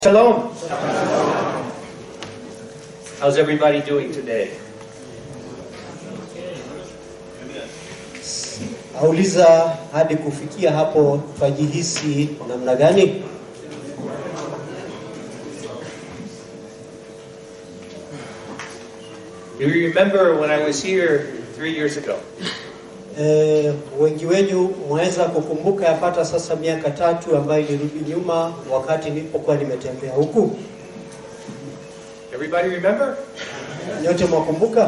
Shalom. How's everybody doing today? Auliza hadi kufikia hapo twajihisi namna gani? Do you remember when I was here three years ago? E, wengi wenyu mwaweza kukumbuka yapata sasa miaka tatu ambayo ilirudi nyuma wakati nilipokuwa nimetembea huku. Everybody remember? Nyote mwakumbuka?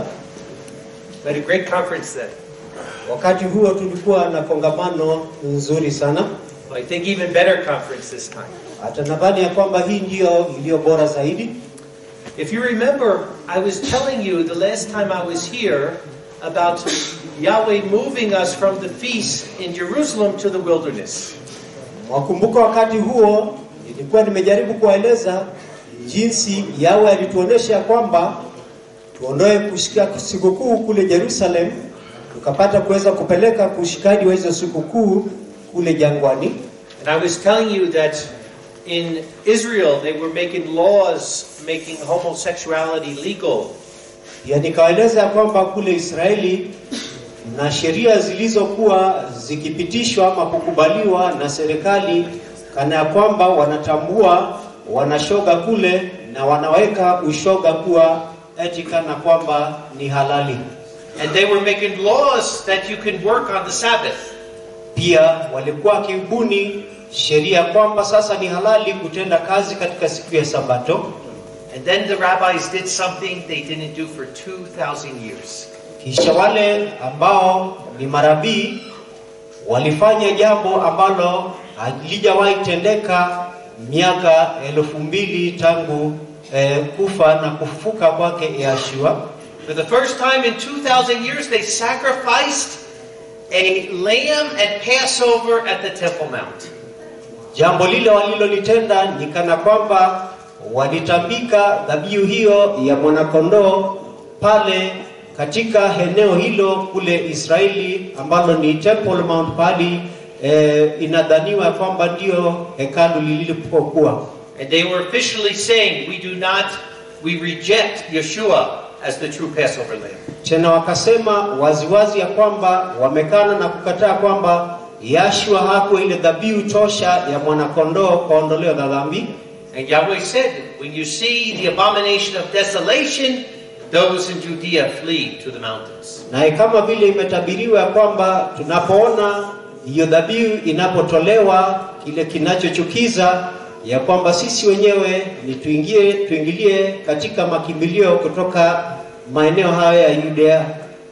We had a great conference then. Wakati huo tulikuwa na kongamano nzuri sana, I think even better conference this time. hata nadhani ya kwamba hii ndiyo iliyo bora zaidi. If you remember, I was telling you the last time I was here about Yahweh moving us from the feast in Jerusalem to the wilderness. Mwakumbuka wakati huo nilikuwa nimejaribu kuwaeleza jinsi Yawe alituonesha kwamba tuondoe kushika sikukuu kule Jerusalem, tukapata kuweza kupeleka kushikaji wa hizo sikukuu kule jangwani. And I was telling you that in Israel they were making laws making homosexuality legal. Pia nikawaeleza ya kwamba kule Israeli na sheria zilizokuwa zikipitishwa ama kukubaliwa na serikali, kana ya kwamba wanatambua wanashoga kule na wanaweka ushoga kuwa eti kana kwamba ni halali. And they were making laws that you can work on the Sabbath. Pia walikuwa wakibuni sheria kwamba sasa ni halali kutenda kazi katika siku ya Sabato. And then the rabbis did something they didn't do for 2,000 years. Kisha wale ambao ni marabii walifanya jambo ambalo halijawahi tendeka miaka elfu mbili tangu eh, kufa na kufufuka kwake Yeshua. For the first time in 2,000 years, they sacrificed a lamb at Passover at the Temple Mount. Jambo lile walilolitenda ni kana kwamba walitambika dhabihu hiyo ya mwanakondoo pale katika eneo hilo kule Israeli ambalo ni Temple Mount pali eh, inadhaniwa kwamba ndio hekalu lilipokuwa. And they were officially saying, We do not, we reject Yeshua as the true Passover lamb. Tena wakasema waziwazi ya kwamba wamekana na kukataa kwamba Yashua hakuwa ile dhabihu tosha ya mwanakondoo kwa ondoleo la dhambi. And Yahweh said, When you see the abomination of desolation, those in Judea flee to the mountains. naye kama vile imetabiriwa ya kwamba tunapoona hiyo dhabihu inapotolewa kile kinachochukiza ya kwamba sisi wenyewe ni tuingie tuingilie katika makimbilio kutoka maeneo haya ya Yudea.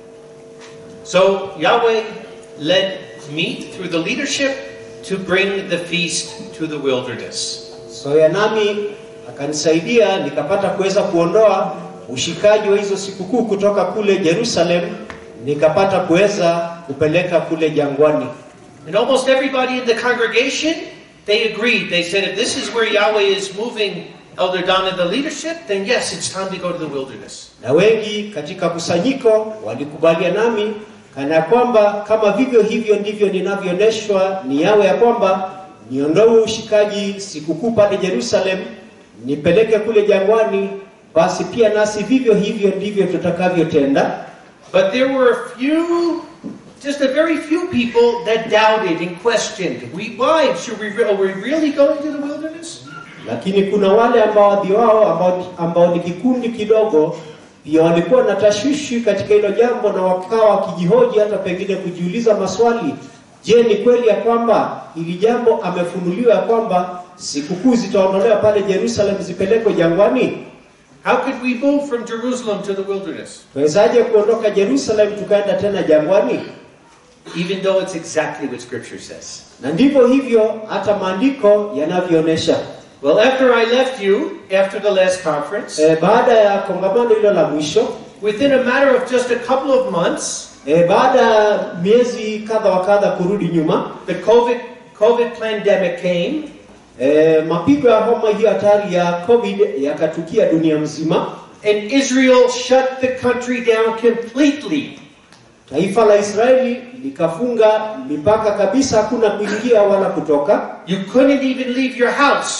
So Yahweh led me through the leadership to bring the feast to the wilderness. So ya nami akanisaidia nikapata kuweza kuondoa ushikaji wa hizo sikukuu kutoka kule Jerusalem, nikapata kuweza kupeleka kule jangwani. And almost everybody in the congregation, they agreed. They said, if this is where Yahweh is moving Elder Don in the leadership, then yes, it's time to go to the wilderness. na wengi katika kusanyiko walikubalia nami kana kwamba kama vivyo hivyo ndivyo ninavyoonyeshwa ni yawe ya kwamba niondoe ushikaji sikukuu pale Jerusalem nipeleke kule jangwani, basi pia nasi vivyo hivyo ndivyo tutakavyotenda. But there were a few, just a very few people that doubted and questioned. We, why? Should we, re- are we really going to the wilderness? Lakini kuna wale ambao wadhi wao ambao, ambao ni kikundi kidogo pia walikuwa na tashwishi katika hilo jambo na wakawa wakijihoji hata pengine kujiuliza maswali. Je, ni kweli ya kwamba hili jambo amefunuliwa ya kwamba sikukuu zitaondolewa pale Jerusalem zipelekwe jangwani? How could we move from Jerusalem to the wilderness? Tuwezaje kuondoka Jerusalem tukaenda tena jangwani? Even though it's exactly what Scripture says. Na ndivyo hivyo hata maandiko yanavyoonyesha. Well, after I left you, after the last conference, E, baada ya kongamano hilo la mwisho within a matter of just a couple of months, e, baada ya miezi kadha wa kadha kurudi nyuma the COVID, COVID pandemic came, E, mapigo ya homa hiyo hatari ya COVID yakatukia dunia mzima. and Israel shut the country down completely. Taifa la Israeli likafunga mipaka kabisa, hakuna kuingia wala kutoka. You couldn't even leave your house.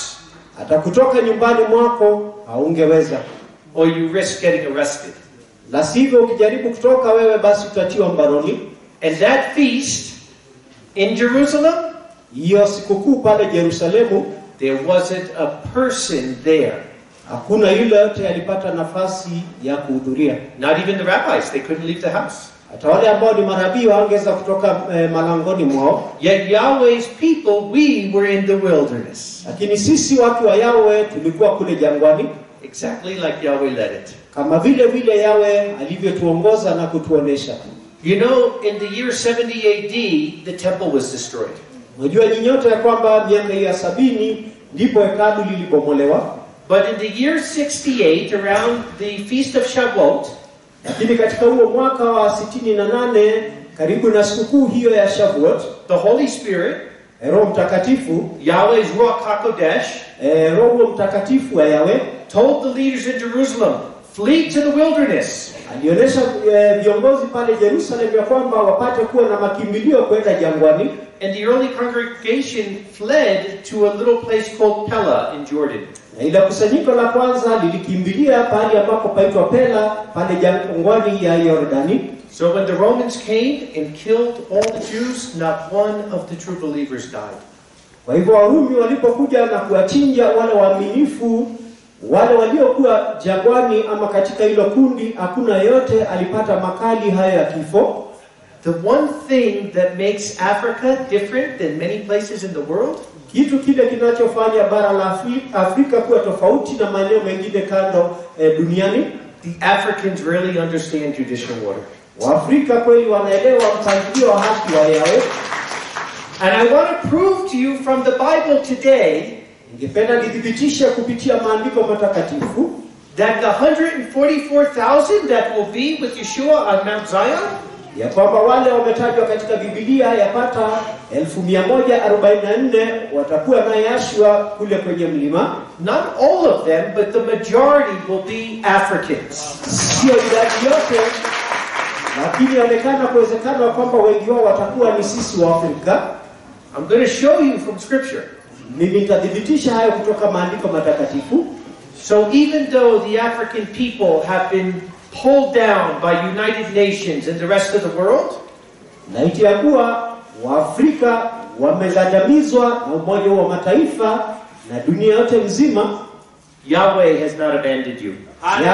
atakutoka nyumbani mwako haungeweza, or you risk getting arrested. la sivyo ukijaribu kutoka wewe, basi utatiwa mbaroni. And that feast in Jerusalem, Hiyo sikukuu pale Yerusalemu, there wasn't a person there. hakuna yule yote alipata nafasi ya kuhudhuria. Not even the rabbis. They couldn't leave the house. Hata wale ambao ni manabii hawangeweza kutoka eh, malangoni mwao, Yet Yahweh's people, we were in the wilderness. lakini sisi watu wa Yawe tulikuwa kule jangwani, Exactly like Yahweh led it. kama vile vile Yawe alivyotuongoza na kutuonesha. You know, in the year 70 AD, the temple was destroyed. Unajua nyinyi nyote ya kwamba miaka ya sabini ndipo hekalu lilibomolewa, But in the year 68, around the Feast of Shavuot, lakini katika huo mwaka wa sitini na nane karibu na sikukuu hiyo ya Shavuot, the Holy Spirit, eh, Roho Mtakatifu Yahweh's Ruach HaKodesh, eh, Roho Mtakatifu wa Yawe told the leaders in Jerusalem, flee to the wilderness. alionyesha eh, viongozi pale Yerusalemu ya kwamba wapate kuwa na makimbilio kwenda jangwani, And the early congregation fled to a little place called Pella in Jordan. na ile kusanyiko la kwanza lilikimbilia pahali ambapo paitwa Pela pale jangwani ya Yordani. So when the Romans came and killed all the Jews, not one of the true believers died. Kwa hivyo Warumi walipokuja na kuwachinja wale waaminifu, wale waliokuwa jangwani ama katika hilo kundi, hakuna yote alipata makali hayo ya kifo. The one thing that makes Africa different than many places in the world Kitu kile kinachofanya bara la Afri- Afrika kuwa tofauti na maeneo mengine kando eh, duniani, The Africans really understand judicial order. Waafrika kweli wanaelewa mpangilio wa haki wa Yawe. And I want to prove to you from the Bible today Ningependa nithibitishe kupitia maandiko matakatifu that the 144,000 that will be with Yeshua on Mount Zion, ya kwamba wale wametajwa katika Biblia yapata 1144 watakuwa na Yashua kule kwenye mlima. not all of them, but the majority will be Africans. Sio idadi yote, lakini inaonekana kuwezekana kwamba wengi wao watakuwa ni sisi wa Afrika. I'm going to show you from Scripture. Mimi nitathibitisha hayo kutoka maandiko matakatifu. So even though the African people have been pulled down by United Nations and the rest of the world, na iti ya kuwa Waafrika wamegandamizwa na Umoja wa Mataifa na dunia yote nzima, Yahweh has not abandoned you.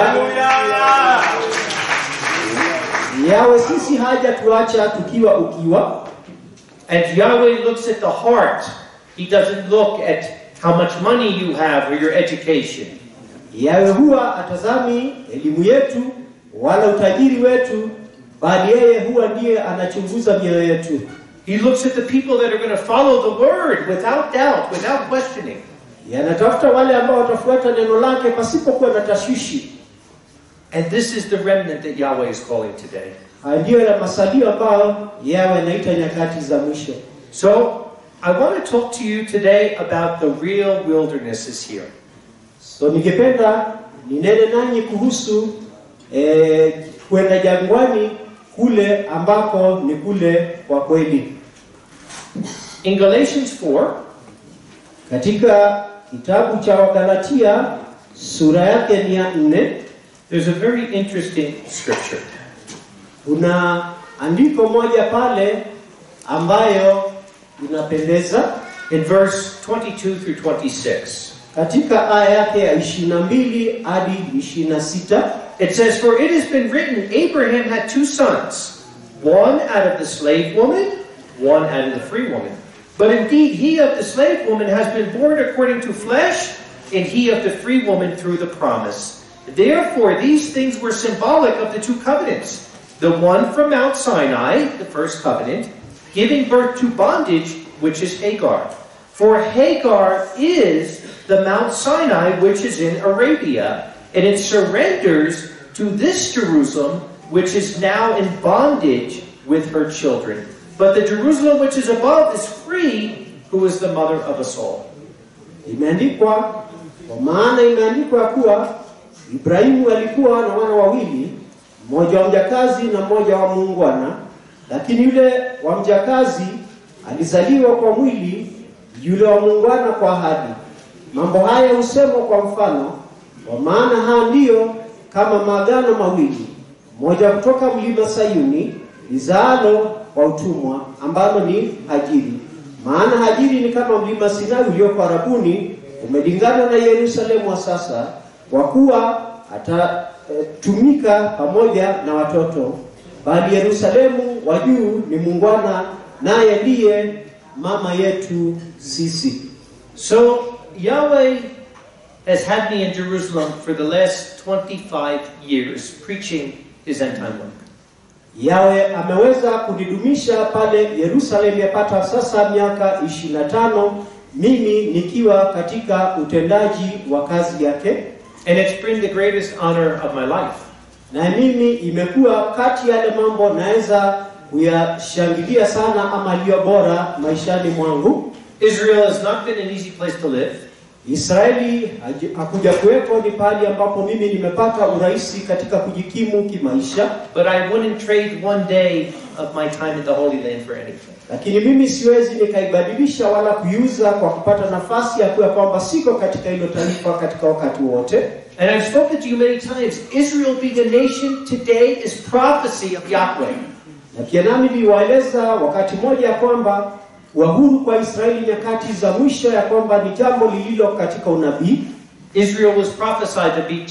yawe sisi haja tuacha tukiwa ukiwa, And Yahweh looks at the heart. He doesn't look at how much money you have or your education. yawe huwa atazami elimu yetu wala utajiri wetu, bali yeye huwa ndiye anachunguza mioyo yetu. He looks at the people that are going to follow the word without doubt, without questioning. Yanatafuta wale ambao watafuata neno lake pasipokuwa na tashwishi. And this is the remnant that Yahweh is calling today. Haya ndiyo ya masalio ambayo yawe anaita nyakati za mwisho. So, I want to talk to you today about the real wilderness is here. So ningependa ninene nanyi kuhusu eh, kwenda jangwani kule ambako ni kule kwa kweli. In Galatians 4, Katika kitabu cha Wagalatia sura yake ni ya nne, there's a very interesting scripture. kuna andiko moja pale ambayo inapendeza In verse 22 through 26. katika aya yake ya 22 hadi 26. It says, For it has been written, Abraham had two sons, one out of the slave woman, one out of the free woman. But indeed, he of the slave woman has been born according to flesh, and he of the free woman through the promise. Therefore, these things were symbolic of the two covenants. The one from Mount Sinai, the first covenant, giving birth to bondage, which is Hagar. For Hagar is the Mount Sinai, which is in Arabia, and it surrenders to this Jerusalem, which is now in bondage with her children. But the Jerusalem which is above is free, who is the mother of us all. Imeandikwa kwa maana imeandikwa ya kuwa Ibrahimu alikuwa na wana wawili, mmoja wa mjakazi na mmoja wa muungwana, lakini yule wa mjakazi alizaliwa kwa mwili, yule wa muungwana kwa ahadi. Mambo haya husemwa kwa mfano, kwa maana haya ndiyo kama maagano mawili, moja kutoka mlima Sayuni lizaalo kwa utumwa, ambalo ni Hajiri. Maana Hajiri ni kama mlima Sinai ulioko Arabuni, umelingana na Yerusalemu wa sasa, kwa kuwa atatumika pamoja na watoto, bali Yerusalemu wa juu ni muungwana, naye ndiye mama yetu sisi. So Yahweh has had me in Jerusalem for the last 25 years preaching his end time work. Yawe ameweza kunidumisha pale Yerusalemu yapata sasa miaka 25 mimi nikiwa katika utendaji wa kazi yake, And it's been the greatest honor of my life. na mimi imekuwa kati ya yale mambo naweza kuyashangilia sana ama aliyo bora maishani mwangu. Israel has not been an easy place to live. Israeli haji- hakuja kuwepo ni pahali ambapo mimi nimepata urahisi katika kujikimu kimaisha, But I wouldn't trade one day of my time in the Holy Land for anything. lakini mimi siwezi nikaibadilisha wala kuiuza kwa kupata nafasi ya kuwa kwamba siko katika hilo taifa katika wakati wote. And I've spoken to you many times. Israel being a nation today is prophecy of Yahweh. Na pia nami niliwaeleza wakati mmoja ya kwamba wahuru kwa Israeli nyakati za mwisho ya kwamba ni jambo lililo katika unabii, Israel was prophesied to be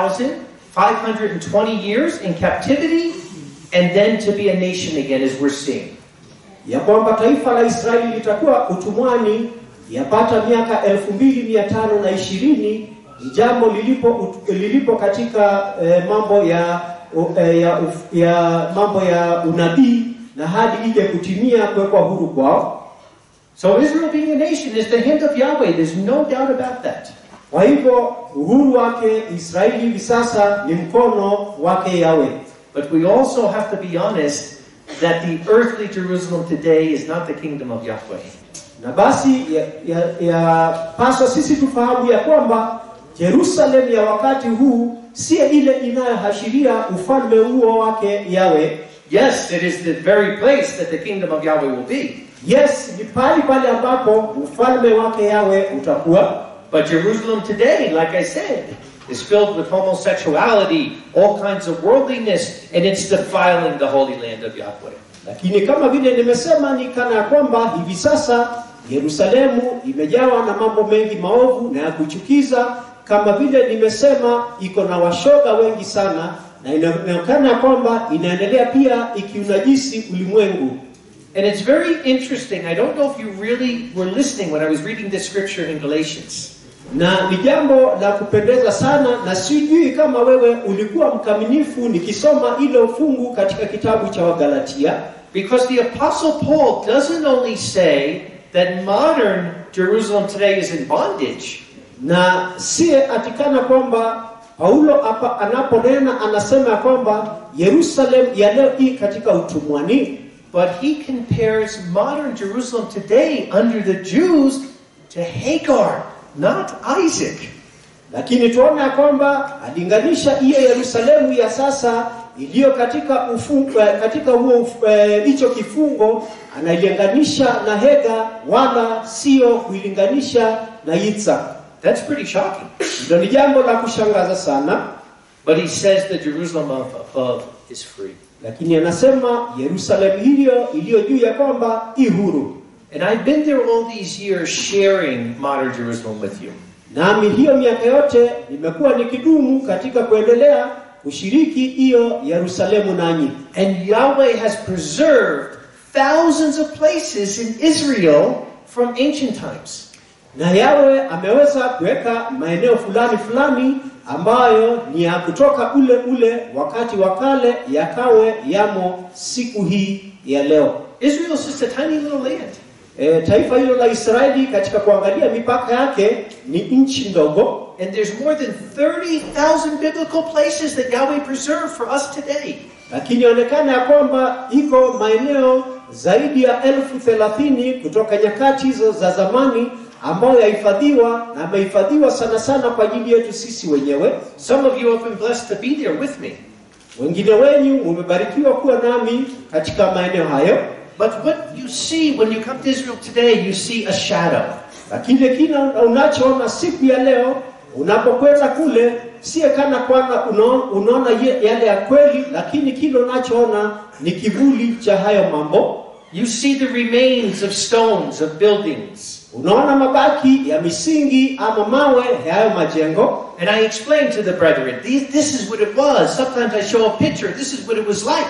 2,520 years in captivity and then to be a nation again, as we're seeing. ya kwamba taifa la Israeli litakuwa utumwani yapata miaka elfu mbili mia tano na ishirini ni jambo lilipo, lilipo katika eh, mambo ya, eh, ya, uf- ya mambo ya unabii na hadi ije kutimia kuwekwa huru kwao. So Israel being a nation is the hand of Yahweh. There's no doubt about that. Kwa hivyo uhuru wake Israeli hivi sasa ni mkono wake Yawe. But we also have to be honest that the earthly Jerusalem today is not the kingdom of Yahweh. Na basi yapaswa ya, ya paswa sisi tufahamu ya kwamba Yerusalemu ya wakati huu si ile inayoashiria ufalme huo wake Yawe. Yes, it is the very place that the kingdom of Yahweh will be. Yes, ni pale pale ambapo ufalme wake Yawe utakuwa, But Jerusalem today, like I said, is filled with homosexuality, all kinds of worldliness, and it's defiling the holy land of Yahweh. lakini kama vile nimesema, ni kana ya kwamba hivi sasa Yerusalemu imejawa na mambo mengi maovu na ya kuchukiza, kama vile nimesema, iko na washoga wengi sana, na inaonekana ya kwamba inaendelea pia ikiunajisi ulimwengu. And it's very interesting. I don't know if you really were listening when I was reading this scripture in Galatians. na ni jambo la kupendeza sana, na sijui kama wewe ulikuwa mkaminifu nikisoma ile fungu katika kitabu cha Wagalatia, Because the Apostle Paul doesn't only say that modern Jerusalem today is in bondage, na si atikana kwamba Paulo hapa anaponena anasema ya kwamba Yerusalemu ya leo hii katika utumwani, but he compares modern Jerusalem today under the Jews to Hagar, not Isaac. lakini tuona ya kwamba alinganisha hiyo Yerusalemu ya sasa iliyo katika ufungo, katika huo uf- eh, hicho kifungo anailinganisha na Hega, wala sio kuilinganisha na Yitzhak. That's pretty shocking. Ndio ni jambo la kushangaza sana, But he says the Jerusalem of above is free. lakini anasema Yerusalemu hiyo iliyo juu ya kwamba i huru. And I've been there all these years sharing modern Jerusalem with you. Nami hiyo miaka yote nimekuwa nikidumu katika kuendelea kushiriki hiyo Yerusalemu nanyi, And Yahweh has preserved thousands of places in Israel from ancient times. na Yawe ameweza kuweka maeneo fulani fulani ambayo ni ya kutoka ule ule wakati wa kale yakawe yamo siku hii ya leo. Israel is just a tiny little land. E, taifa hilo la Israeli katika kuangalia mipaka yake ni nchi ndogo, And there's more than 30,000 biblical places that Yahweh preserved for us today. lakini inaonekana ya kwamba iko maeneo zaidi ya elfu thelathini kutoka nyakati hizo za zamani ambayo yahifadhiwa na amehifadhiwa sana sana kwa ajili yetu sisi wenyewe. Some of you have been blessed to be there with me. Wengine wenyu mumebarikiwa kuwa nami katika maeneo hayo, But what you see when you come to Israel today, you see a shadow. lakini kile unachoona siku ya leo unapokwenda kule sie kana kwamba unaona, unaona ye- yale ya kweli, lakini kile unachoona ni kivuli cha hayo mambo. You see the remains of stones of buildings. Unaona mabaki ya misingi ama mawe ya hayo majengo, And I explained to the brethren, these, this is what it was. Sometimes I show a picture. This is what it was like.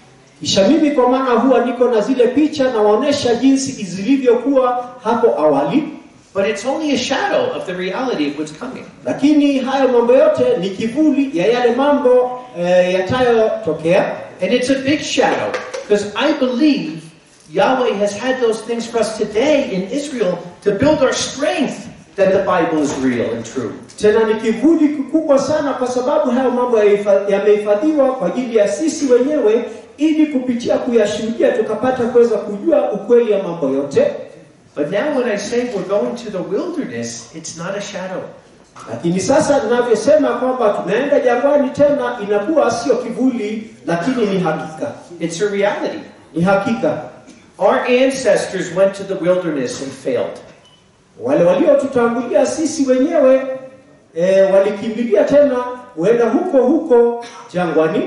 kisha mimi kwa maana huwa niko na zile picha na waonesha jinsi zilivyokuwa hapo awali, But it's only a shadow of the reality of what's coming. lakini hayo mambo yote ni kivuli ya yale mambo eh, yatayotokea. And it's a big shadow. Because I believe Yahweh has had those things for us today in Israel to build our strength that the Bible is real and true. Tena ni kivuli kikubwa sana, kwa sababu hayo mambo yahifa- yamehifadhiwa kwa ajili ya sisi wenyewe, ili kupitia kuyashuhudia tukapata kuweza kujua ukweli ya mambo yote. But now when I say we're going to the wilderness, it's not a shadow. Lakini sasa tunavyosema kwamba tunaenda jangwani, tena inakuwa sio kivuli, lakini ni hakika, It's a reality. ni hakika. Our ancestors went to the wilderness and failed. Wale waliotutangulia sisi wenyewe e, walikimbilia tena huenda huko huko jangwani.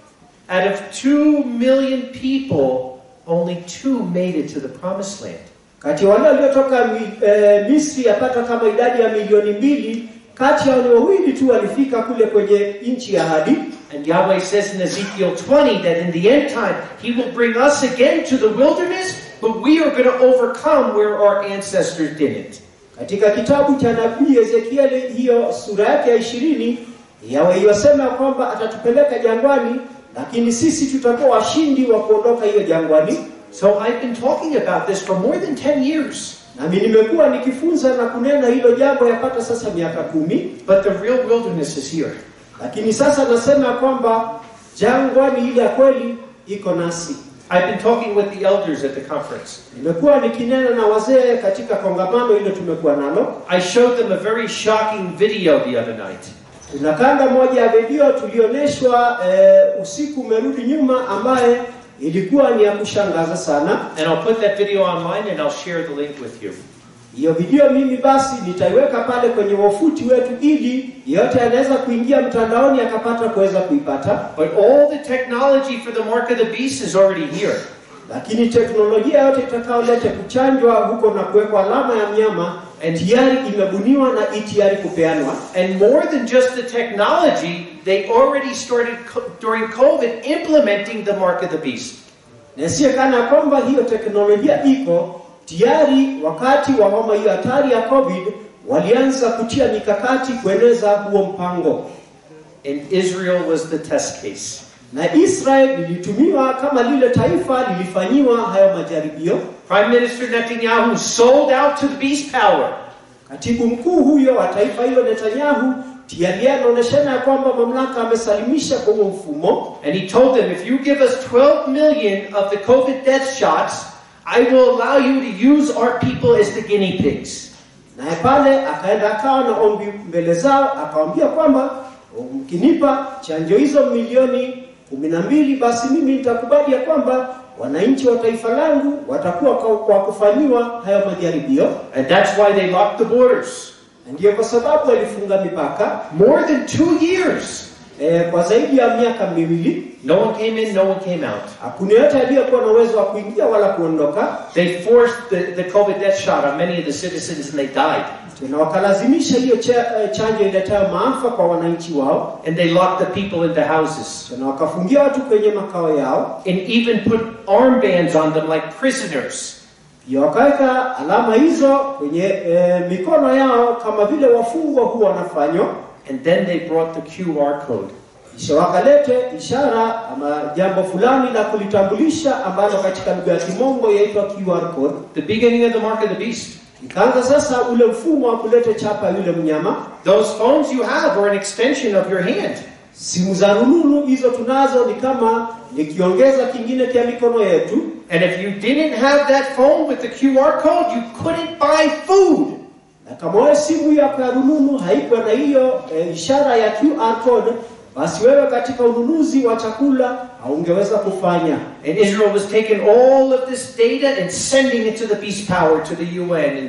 Out of two million people, only two made it to the promised land. Kati ya wale waliotoka mi, e, Misri yapata kama idadi ya milioni mbili, kati ya wale wawili tu walifika kule kwenye nchi ya ahadi. And Yahweh says in Ezekiel 20 that in the end time, He will bring us again to the wilderness, but we are going to overcome where our ancestors didn't. Katika kitabu cha nabii Ezekieli, hiyo sura yake ya ishirini, Yahweh yasema kwamba atatupeleka jangwani, lakini sisi tutakuwa washindi wa kuondoka hiyo jangwani. So I've been talking about this for more than 10 years. Nami nimekuwa nikifunza na kunena hilo jambo yapata sasa miaka kumi, But the real wilderness is here. lakini sasa nasema kwamba jangwani ile ya kweli iko nasi. I've been talking with the elders at the conference. Nimekuwa nikinena na wazee katika kongamano hilo tumekuwa nalo. I showed them a very shocking video the other night. Kuna kanda moja ya video tulioneshwa eh, usiku umerudi nyuma, ambaye ilikuwa ni ya kushangaza sana. And I'll put that video online and I'll share the link with you. Hiyo video mimi basi nitaiweka pale kwenye wafuti wetu, ili yeyote anaweza kuingia mtandaoni akapata kuweza kuipata. But all the technology for the mark of the beast is already here. Lakini teknolojia yote itakayoleta kuchanjwa huko na kuwekwa alama ya mnyama tayari imebuniwa na i tayari kupeanwa. And more than just the technology, they already started co- during COVID implementing the mark of the beast. na siye kana kwamba hiyo teknolojia iko tayari. Wakati wa homa hiyo hatari ya COVID, walianza kutia mikakati kueneza huo mpango, And Israel was the test case. na Israel lilitumiwa kama lile taifa lilifanyiwa hayo majaribio. Prime Minister Netanyahu sold out to the beast power. Katibu mkuu huyo wa taifa hilo Netanyahu tayari anaonyeshana ya kwamba mamlaka amesalimisha kwa huo mfumo, And he told them, if you give us 12 million of the COVID death shots, I will allow you to use our people as the guinea pigs. naye pale akaenda akawa na ombi mbele zao, akawambia kwamba mkinipa chanjo hizo milioni kumi na mbili basi mimi nitakubali ya kwamba wananchi wa taifa langu watakuwa kwa, kwa kufanyiwa hayo majaribio, And that's why they locked the borders. na ndiyo kwa sababu walifunga mipaka More than two years. eh, kwa zaidi ya miaka miwili. No one came in, no one came out. Hakuna yote aliyekuwa na uwezo wa kuingia wala kuondoka, They forced the, the COVID death shot on many of the citizens and they died. tena wakalazimisha hiyo cha, eh, chanjo iletayo maafa kwa wananchi wao, And they locked the people into houses. tena wakafungia watu kwenye makao yao, And even put armbands on them like prisoners. pia wakaweka alama hizo kwenye eh, mikono yao kama vile wafungwa huwa wanafanywa, And then they brought the QR code. kisha wakalete ishara ama jambo fulani la kulitambulisha ambalo katika lugha ya Kimombo yaitwa QR code. The beginning of the mark of the beast. Ikaanza sasa ule mfumo wa kuleta chapa ya yule mnyama. Those phones you have are an extension of your hand. Simu za rununu hizo tunazo ni kama nikiongeza kingine kia mikono yetu, And if you didn't have that phone with the QR code, you couldn't buy food. na kama wewe simu yako ya rununu haikuwa na hiyo e, ishara ya QR code, basi wewe katika ununuzi wa chakula haungeweza kufanya. And Israel was taking all of this data and sending it to the beast power, to the UN, and,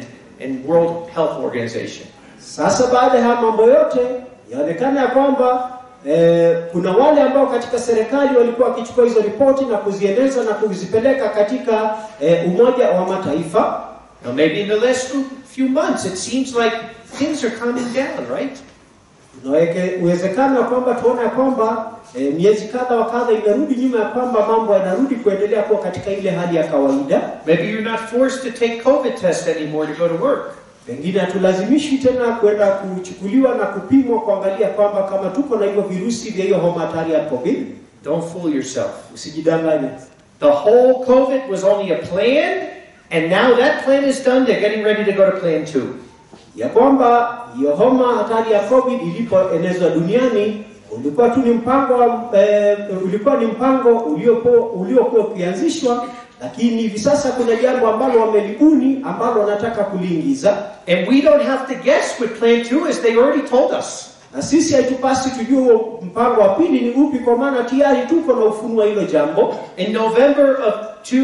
and World Health Organization. Sasa baada ya haya mambo yote yaonekana ya kwamba eh, kuna wale ambao katika serikali walikuwa wakichukua hizo ripoti na kuzieneza na kuzipeleka katika eh, Umoja wa Mataifa. Now, maybe in the last few months, it seems like things are calming down, right? Unaweke uwezekano wa kwamba tuone ya kwamba eh, miezi kadha wa kadha imerudi nyuma ya kwamba mambo yanarudi kuendelea kuwa katika ile hali ya kawaida. Maybe you're not forced to take COVID test anymore to go to work. Pengine hatulazimishi tena kwenda kuchukuliwa na kupimwa kuangalia kwamba kama tuko na hivyo virusi vya hiyo homa hatari ya COVID. Don't fool yourself. Usijidanganye. The whole COVID was only a plan, and now that plan is done. They're getting ready to go to plan two. ya kwamba hiyo homa hatari ya COVID ilipoenezwa duniani ulikuwa tu ni mpango wa, eh, ulikuwa ni mpango uliopo- uliokuwa ukianzishwa, lakini hivi sasa kuna jambo ambalo wamelibuni ambalo wanataka kuliingiza, And we don't have to guess with plan two, as they already told us. na sisi haitupasi tujue huo mpango wa pili ni upi, kwa maana tayari tuko na ufunuo wa hilo jambo. In November of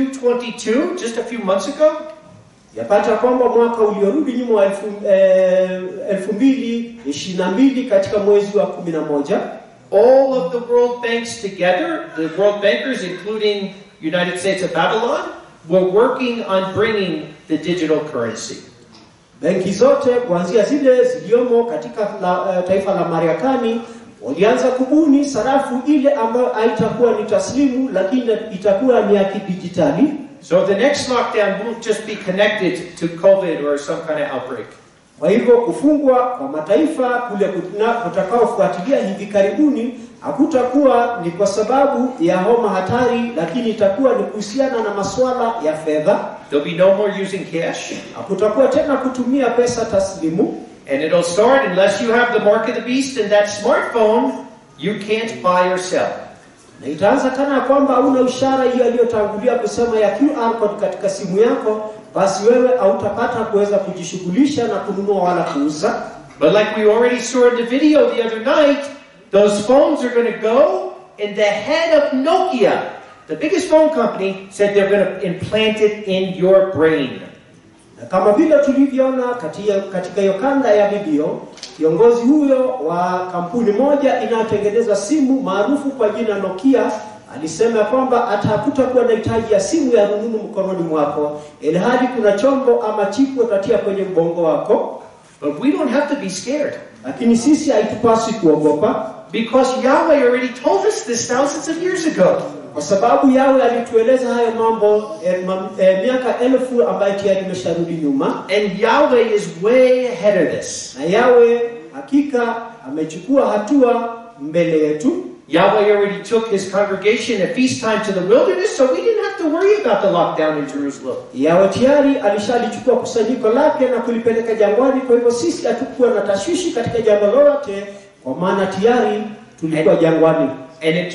222, just a few months ago, Yapata kwamba mwaka uliorudi nyuma wa elfu, eh, elfu mbili ishirini na mbili katika mwezi wa kumi na moja all of the world banks together, the world bankers, including United States of Babylon, were working on bringing the digital currency. Benki zote kuanzia zile ziliomo katika la, eh, taifa la Marekani walianza kubuni sarafu ile ambayo haitakuwa ni taslimu, lakini itakuwa ni ya kidijitali. So the next lockdown won't just be connected to COVID or some kind of outbreak. Kwa hivyo kufungwa kwa mataifa kule kuna- kutakaofuatilia hivi karibuni hakutakuwa ni kwa sababu ya homa hatari, lakini itakuwa ni kuhusiana na masuala ya fedha. There'll be no more using cash. Hakutakuwa tena kutumia pesa taslimu, And it'll start unless you have the mark of the beast and that smartphone, you can't buy or sell. na itaanza kana kwamba hauna ishara hiyo aliyotangulia kusema ya QR code katika simu yako, basi wewe hautapata kuweza kujishughulisha na kununua wala kuuza. But like we already saw in the video the other night, those phones are going to go, and the head of Nokia, the biggest phone company, said they're going to implant it in your brain. Na kama vile tulivyoona katika katika hiyo kanda ya video, kiongozi huyo wa kampuni moja inayotengeneza simu maarufu kwa jina Nokia alisema kwamba hata hakutakuwa na hitaji ya simu ya rununu mkononi mwako, ilhali kuna chombo ama chipu utatia kwenye mgongo wako. But we don't have to be scared Lakini sisi haitupaswi kuogopa, because Yahweh already told us this thousands of years ago. kwa sababu yawe alitueleza hayo mambo eh, mam, eh, miaka elfu ambayo tayari imesharudi nyuma, And Yahweh is way ahead of this. na yawe hakika amechukua hatua mbele yetu. Yahweh already took his congregation at feast time to the wilderness, so we didn't have to worry about the lockdown in Jerusalem. Yawe tayari alishalichukua kusanyiko lake na kulipeleka jangwani. Kwa hivyo sisi hatukuwa na tashwishi katika jambo lolote, kwa maana tayari tulikuwa jangwani. And in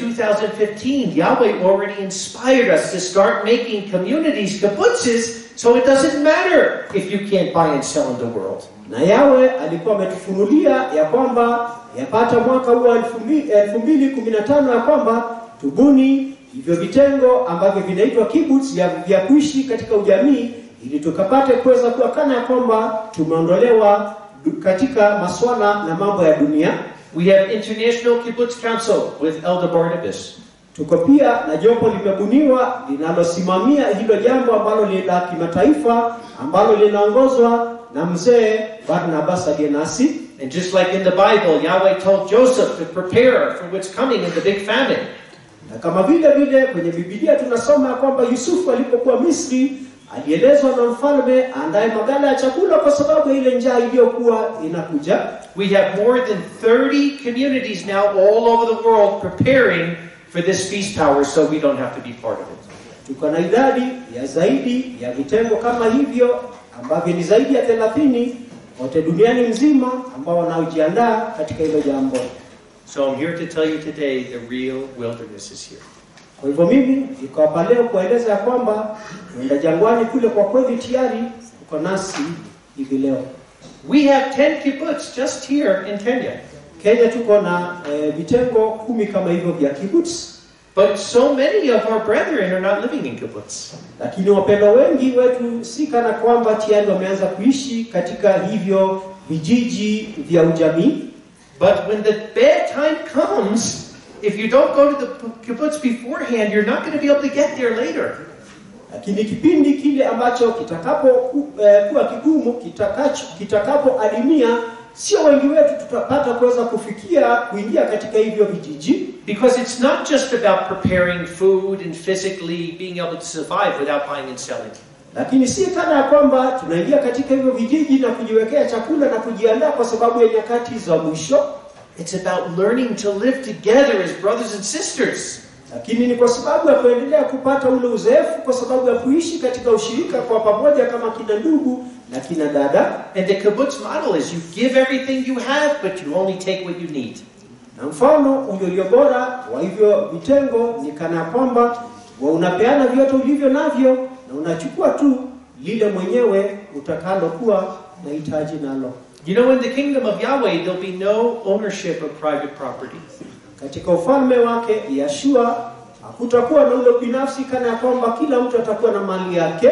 2015, Yahweh already inspired us to start making communities, kibbutzes, so it doesn't matter if you can't buy and sell in the world. Na Yawe alikuwa ametufunulia ya kwamba yapata mwaka huu wa elfu mbi- elfu mbili kumi na tano ya kwamba tubuni hivyo vitengo ambavyo vinaitwa kibbutz vya, vya kuishi katika ujamii ili tukapate kuweza kuwa kana ya kwamba tumeondolewa du- katika maswala na mambo ya dunia. We have International Kibbutz Council with Elder Barnabas. Tuko pia na jopo limebuniwa linalosimamia hilo jambo ambalo ni la kimataifa ambalo linaongozwa na mzee Barnabas aliye nasi. And just like in the Bible, Yahweh told Joseph to prepare for what's coming in the big famine. Na kama vile vile kwenye Biblia tunasoma ya kwamba Yusufu alipokuwa Misri alielezwa na mfalme aandae magala ya chakula kwa sababu ya ile njaa iliyokuwa inakuja. We have more than 30 communities now all over the world preparing for this feast hour so we don't have to be part of it. Tuko na idadi ya zaidi ya vitengo kama hivyo ambavyo ni zaidi ya thelathini wote duniani mzima ambao wanaojiandaa katika hilo jambo. So I'm here to tell you today the real wilderness is here. Kwa hivyo mimi niko hapa leo kueleza ya kwamba kwenda jangwani kule kwa kweli tayari uko nasi hivi leo. We have 10 kibbutz just here in Kenya. Kenya tuko na eh, vitengo kumi kama hivyo vya kibbutz But so many of our brethren are not living in kibbutz. Lakini wapendwa wengi wetu si kana kwamba tayari wameanza kuishi katika hivyo vijiji vya ujamii, But when the bad time comes, if you don't go to the kibbutz beforehand, you're not going to be able to get there later. lakini kipindi kile ambacho kitakapo eh, kuwa kigumu kitakacho kitakapoadimia, sio wengi wetu tutapata kuweza kufikia kuingia katika hivyo vijiji, Because it's not just about preparing food and physically being able to survive without buying and selling. lakini si kana ya kwamba tunaingia katika hivyo vijiji na kujiwekea chakula na kujiandaa kwa sababu ya nyakati za mwisho, It's about learning to live together as brothers and sisters. lakini ni kwa sababu ya kuendelea kupata ule uzoefu, kwa sababu ya kuishi katika ushirika kwa pamoja kama kina ndugu na kina dada. And the kibbutz model is you give everything you have, but you only take what you need. Na mfano ulio bora wa hivyo vitengo ni kana kwamba wa unapeana vyote ulivyo navyo na unachukua tu lile mwenyewe utakalokuwa nahitaji nalo. You know, in the kingdom of Yahweh, there'll be no ownership of private property. Katika ufalme wake Yeshua hakutakuwa na ule binafsi, kana ya kwamba kila mtu atakuwa na mali yake.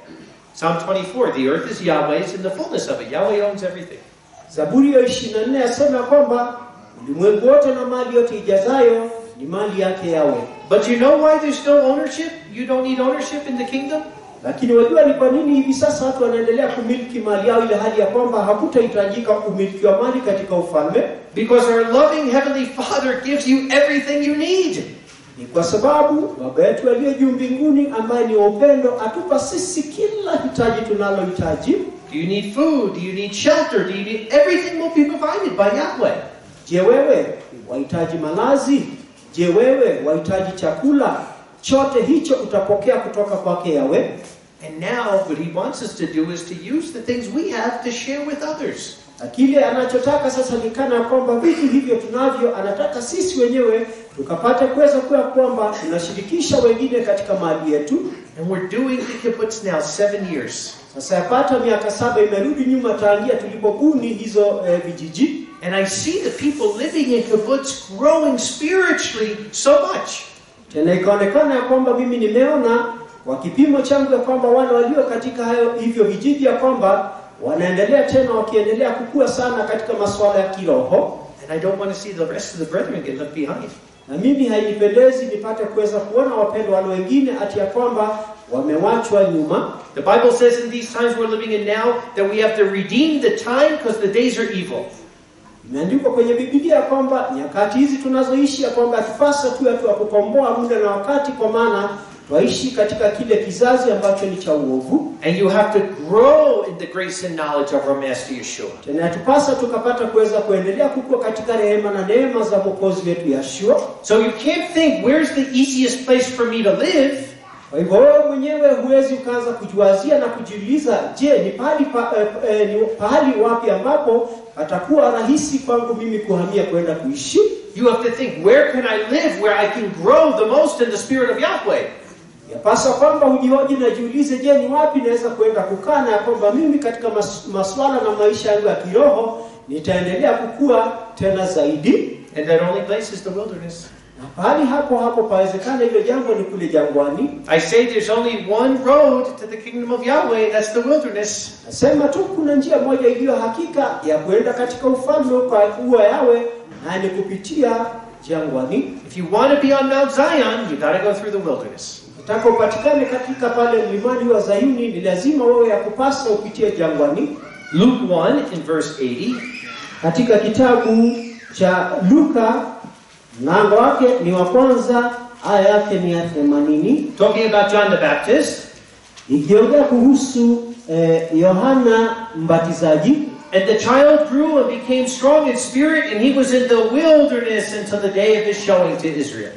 Psalm 24 The earth is Yahweh's and the fullness of it. Yahweh owns everything. Zaburi ya 24 yasema kwamba ulimwengu wote na mali yote ijazayo ni mali yake yawe. But you know why there's no ownership? You don't need ownership in the kingdom? Lakini wajua ni kwa nini hivi sasa watu wanaendelea kumiliki mali yao, ile hali ya kwamba hakutahitajika umiliki wa mali katika ufalme? Because our loving Heavenly Father gives you everything you need. Ni kwa sababu Baba yetu aliye juu mbinguni, ambaye ni wa upendo, atupa sisi kila hitaji tunalohitaji. Do you need food? Do you need shelter? Do you need everything will be provided by Yahweh. Je, wewe wahitaji malazi? Je, wewe wahitaji chakula? Chote hicho utapokea kutoka kwake Yawe. And now what he wants us to do is to use the things we have to share with others. Na kile anachotaka sasa ni kana kwamba vitu hivyo tunavyo, anataka sisi wenyewe tukapate kuweza kuwa kwamba tunashirikisha wengine katika mali yetu. And we're doing the kibbutz now seven years. Sasa yapata miaka saba imerudi nyuma tangia tulipobuni hizo eh, vijiji, And I see the people living in kibbutz growing spiritually so much. tena ikaonekana ya kwamba mimi nimeona kwa kipimo changu ya kwamba wale walio katika hayo hivyo vijiji ya kwamba wanaendelea tena wakiendelea kukua sana katika masuala ya kiroho, And I don't want to see the rest of the brethren get left behind. na mimi hainipendezi nipate kuweza kuona wapendwa wale wengine ati ya kwamba wamewachwa nyuma. The Bible says in these times we're living in now that we have to redeem the time because the days are evil. Imeandikwa kwenye Biblia ya kwamba nyakati hizi tunazoishi ya kwamba tupasa tu tu kukomboa muda na wakati, kwa maana twaishi katika kile kizazi ambacho ni cha uovu. And you have to grow in the grace and knowledge of our Master Yeshua. Tena yatupasa tukapata kuweza kuendelea kukua katika rehema na neema za Mwokozi wetu Yeshua. So you can't think, where's the easiest place for me to live? Kwa hivyo wewe mwenyewe huwezi ukaanza kujiwazia na kujiuliza, je, ni pahali pa, eh, eh, ni pahali wapi ambapo patakuwa rahisi kwangu mimi kuhamia kwenda kuishi? You have to think, where can I live where I can grow the most in the Spirit of Yahweh? Yapasa kwamba ujihoji na jiulize, je, ni wapi naweza kwenda kukaa na ya kwamba mimi katika mas, maswala na maisha yangu ya kiroho nitaendelea kukua tena zaidi. And that only place is the wilderness. Na pahali hapo hapo pawezekana hilo jambo ni kule jangwani. I say there's only one road to the kingdom of Yahweh, that's the wilderness. Nasema tu kuna njia moja iliyo hakika ya kwenda katika ufalme kwa kuwa yawe, na ni kupitia jangwani. If you want to be on Mount Zion, you got to go through the wilderness. Utaka upatikane katika pale mlimani wa Zayuni, ni lazima wewe ya kupasa upitie jangwani. Luke 1 in verse 80. Katika kitabu cha Luka mlango wake ni wa kwanza, aya yake ni ya themanini, Talking about John the Baptist. ikiongea kuhusu eh, Yohana Mbatizaji. And the child grew and became strong in spirit, and he was in the wilderness until the day of his showing to Israel.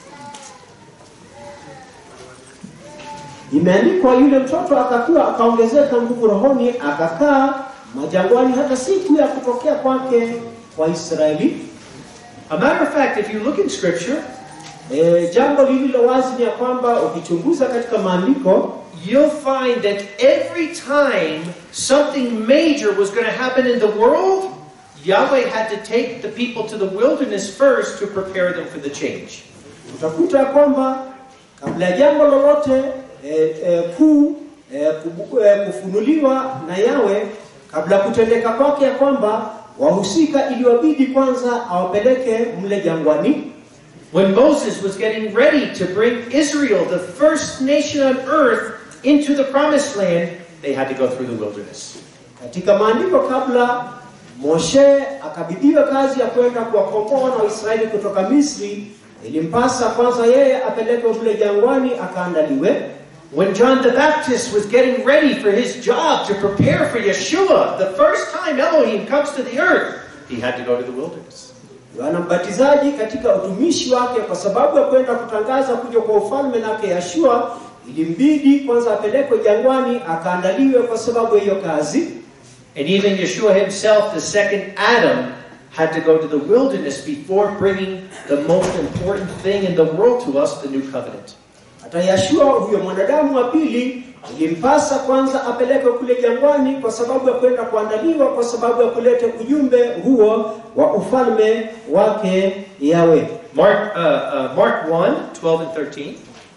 Imeandikwa, yule mtoto akakuwa akaongezeka nguvu rohoni, akakaa majangwani hata siku ya kutokea kwake kwa Israeli. A matter of fact, if you look in Scripture, E, jambo lililo wazi ni ya kwamba ukichunguza katika maandiko you'll find that every time something major was going to happen in the world, Yahweh had to take the people to the wilderness first to prepare them for the change. utakuta kwamba kabla ya jambo lolote e, e, kuu e, kubu- e, kufunuliwa na yawe kabla ya kutendeka kwake ya kwamba wahusika iliwabidi kwanza awapeleke mle jangwani When Moses was getting ready to bring Israel, the first nation on earth, into the promised land, they had to go through the wilderness. katika maandiko kabla Moshe akabidhiwa kazi ya kwenda kuwakomboa na Waisraeli kutoka Misri ilimpasa kwanza yeye apelekwe mle jangwani akaandaliwe When John the Baptist was getting ready for his job to prepare for Yeshua, the first time Elohim comes to the earth, he had to go to the wilderness. Yohana Mbatizaji katika utumishi wake, kwa sababu ya kwenda kutangaza kuja kwa ufalme nake Yashua, ilimbidi kwanza apelekwe jangwani akaandaliwe kwa sababu ya hiyo kazi. And even Yeshua himself, the second Adam, had to go to the wilderness before bringing the most important thing in the world to us, the new covenant. Hata Yashua huyo mwanadamu wa pili ilimpasa kwanza apelekwe kule jangwani kwa sababu ya kwenda kuandaliwa, kwa sababu ya kuleta ujumbe huo wa ufalme wake Yawe. Mark, uh, uh, Mark 1, 12 and 13.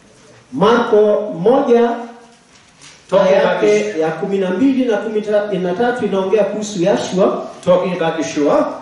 Marko moja Talking aya about, yake ya kumi na mbili na kumi na tatu inaongea kuhusu Yashua. talking about Yeshua.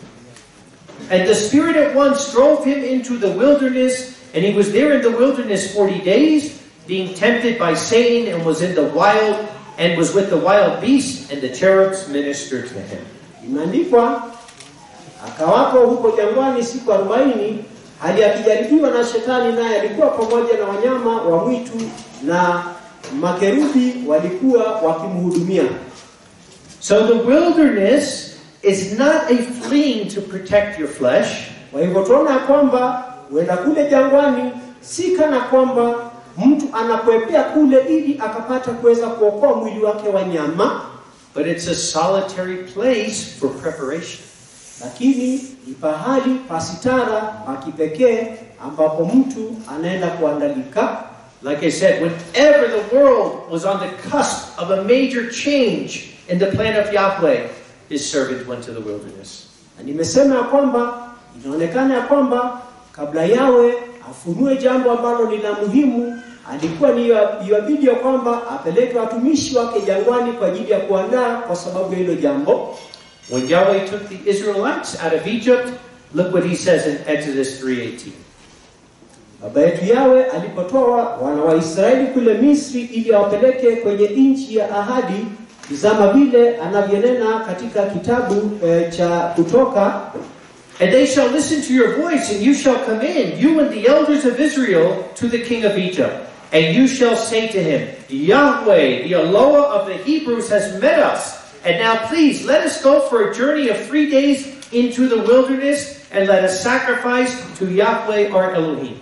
And the Spirit at once drove him into the wilderness, and he was there in the wilderness 40 days, being tempted by Satan, and was in the wild, and was with the wild beasts, and the cherubs ministered to him. Imeandikwa akawako huko jangwani siku arobaini hali akijaribiwa na shetani, naye alikuwa pamoja na wanyama wa mwitu na makerubi walikuwa wakimhudumia. So the wilderness is not a fleeing to protect your flesh. Kwa hivyo tunaona ya kwamba huenda kule jangwani si kana kwamba mtu anakwepea kule ili akapata kuweza kuokoa mwili wake wa nyama, But it's a solitary place for preparation. lakini ni pahali pasitara pa kipekee ambapo mtu anaenda kuandalika. Like I said, whenever the world was on the cusp of a major change in the plan of Yahweh, his servant went to the wilderness. Na nimesema ya kwamba inaonekana ya kwamba kabla yawe afunue jambo ambalo ni la muhimu, alikuwa ni iwabidi ya kwamba apeleke watumishi wake jangwani kwa ajili ya kuandaa kwa sababu ya hilo jambo. When Yahweh took the Israelites out of Egypt, look what he says in Exodus 3:18. Baba yetu yawe alipotoa wana wa Israeli kule Misri ili awapeleke kwenye nchi ya ahadi, tizama vile anavyonena katika kitabu eh, cha Kutoka And they shall listen to your voice, and you shall come in, you and the elders of Israel, to the king of Egypt. And you shall say to him, Yahweh, the Eloah of the Hebrews, has met us. And now please, let us go for a journey of three days into the wilderness, and let us sacrifice to Yahweh our Elohim.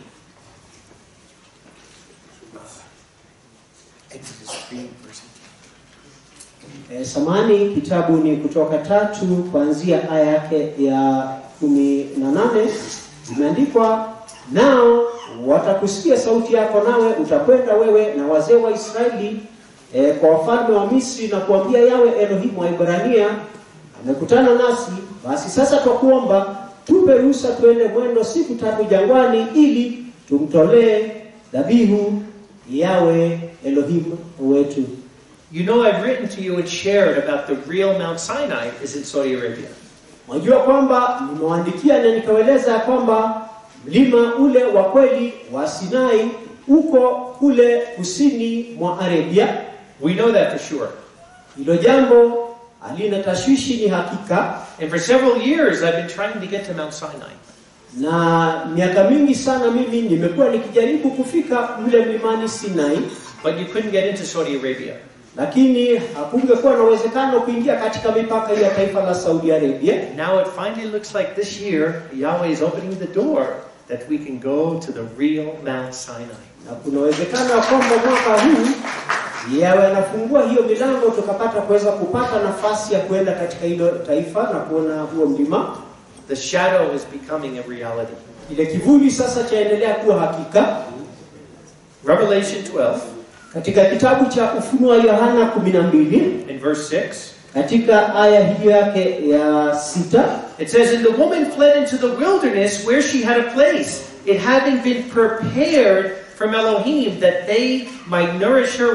Exodus 3, verse Eh, samani kitabu ni kutoka tatu kuanzia aya yake ya kumi na nane imeandikwa nao watakusikia sauti yako nawe utakwenda wewe na wazee wa Israeli eh, kwa wafalme wa Misri na kuambia yawe Elohimu wa Ibrania amekutana nasi basi sasa twakuomba tupe ruhusa tuende mwendo siku tatu jangwani ili tumtolee dhabihu yawe Elohimu wetu You know, I've written to you and shared about the real Mount Sinai is in Saudi Arabia. Mwajua kwamba nimewaandikia na nikawaeleza ya kwamba mlima ule wa kweli wa Sinai uko kule kusini mwa Arabia. We know that for sure. Hilo jambo halina tashwishi, ni hakika, And for several years, I've been trying to get to Mount Sinai. na miaka mingi sana mimi nimekuwa nikijaribu kufika mle mlimani Sinai, But you couldn't get into Saudi Arabia. lakini hakungekuwa na uwezekano kuingia katika mipaka ya taifa la Saudi Arabia. Now it finally looks like this year, Yahweh is opening the door that we can go to the real Mount Sinai. na kuna uwezekano wa kwamba mwaka huu yawe anafungua hiyo milango tukapata kuweza kupata nafasi ya kuenda katika hilo taifa na kuona huo mlima. The shadow is becoming a reality. Ile kivuli sasa chaendelea kuwa hakika. Revelation 12 Katika kitabu cha Ufunuo wa Yohana 12 in verse 6, katika aya hiyo yake ya sita It says, And the woman fled into the wilderness where she had a place, it having been prepared from Elohim that they might nourish her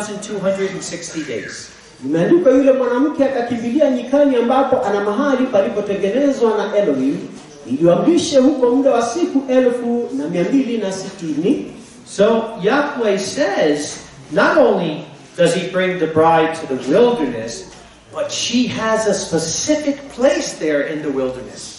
1,260 days. Imeandikwa, yule mwanamke akakimbilia nyikani, ambapo ana mahali palipotengenezwa na Elohim, ili wamlishe huko muda wa siku elfu na mia mbili na sitini. So Yahweh says, not only does he bring the bride to the wilderness, but she has a specific place there in the wilderness.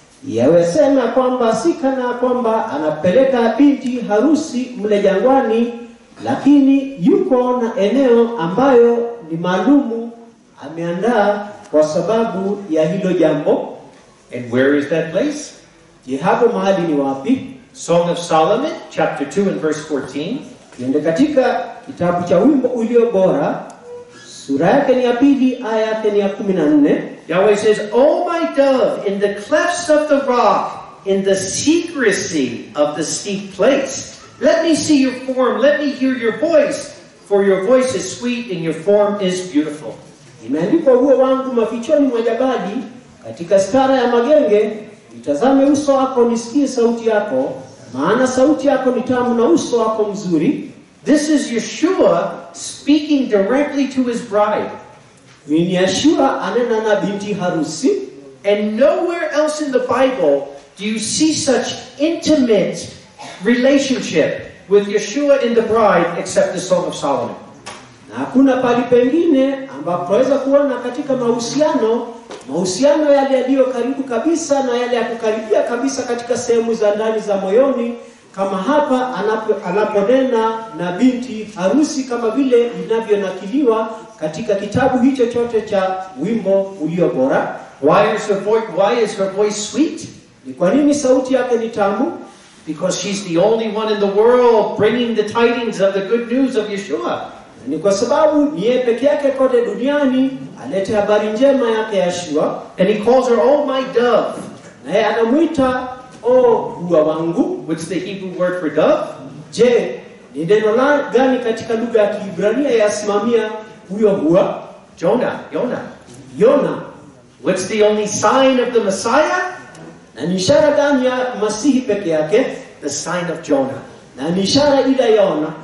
Yawesema kwamba si kana kwamba anapeleka binti harusi mle jangwani, lakini yuko na eneo ambayo ni maalumu ameandaa kwa sababu ya hilo jambo. And where is that place? Je, hapo mahali ni wapi? Song of Solomon, chapter 2 and verse 14. Tuende katika kitabu cha wimbo ulio bora, sura yake ni ya pili, aya yake ni ya kumi na nne. Yahweh says, O my dove, in the clefts of the rock, in the secrecy of the steep place, let me see your form, let me hear your voice, for your voice is sweet and your form is beautiful. Imeandikwa, huo wangu mafichoni mwa jabali, katika stara ya magenge, nitazame uso wako, nisikie sauti yako, maana sauti yako ni tamu na uso wako mzuri. This is Yeshua speaking directly to his bride. Huyu ni Yeshua anena na binti harusi, And nowhere else in the Bible do you see such intimate relationship with Yeshua and the bride except the Song of Solomon. na hakuna pali pengine ambapo tunaweza kuona katika mahusiano mahusiano yale yaliyo karibu kabisa na yale ya kukaribia kabisa katika sehemu za ndani za moyoni kama hapa anapo, anaponena na binti harusi kama vile inavyonakiliwa katika kitabu hicho chote cha wimbo ulio bora. Why is her voice, why is her voice sweet? Ni kwa nini sauti yake ni tamu? Because she's the only one in the world bringing the tidings of the good news of Yeshua. Ni kwa sababu ni yeye peke yake kote duniani alete habari njema yake Yeshua, And he calls her, Oh, my dove. na yeye anamwita o hua wangu. What's the Hebrew word for dove? Je, ni neno la gani katika lugha ya Kiebrania yasimamia huyo hua? Jonah, Jonah. Yona. What's the only sign of the Messiah? Na ni ishara gani ya Masihi peke yake? The sign of Jonah. Na ni ishara ile ya Yona.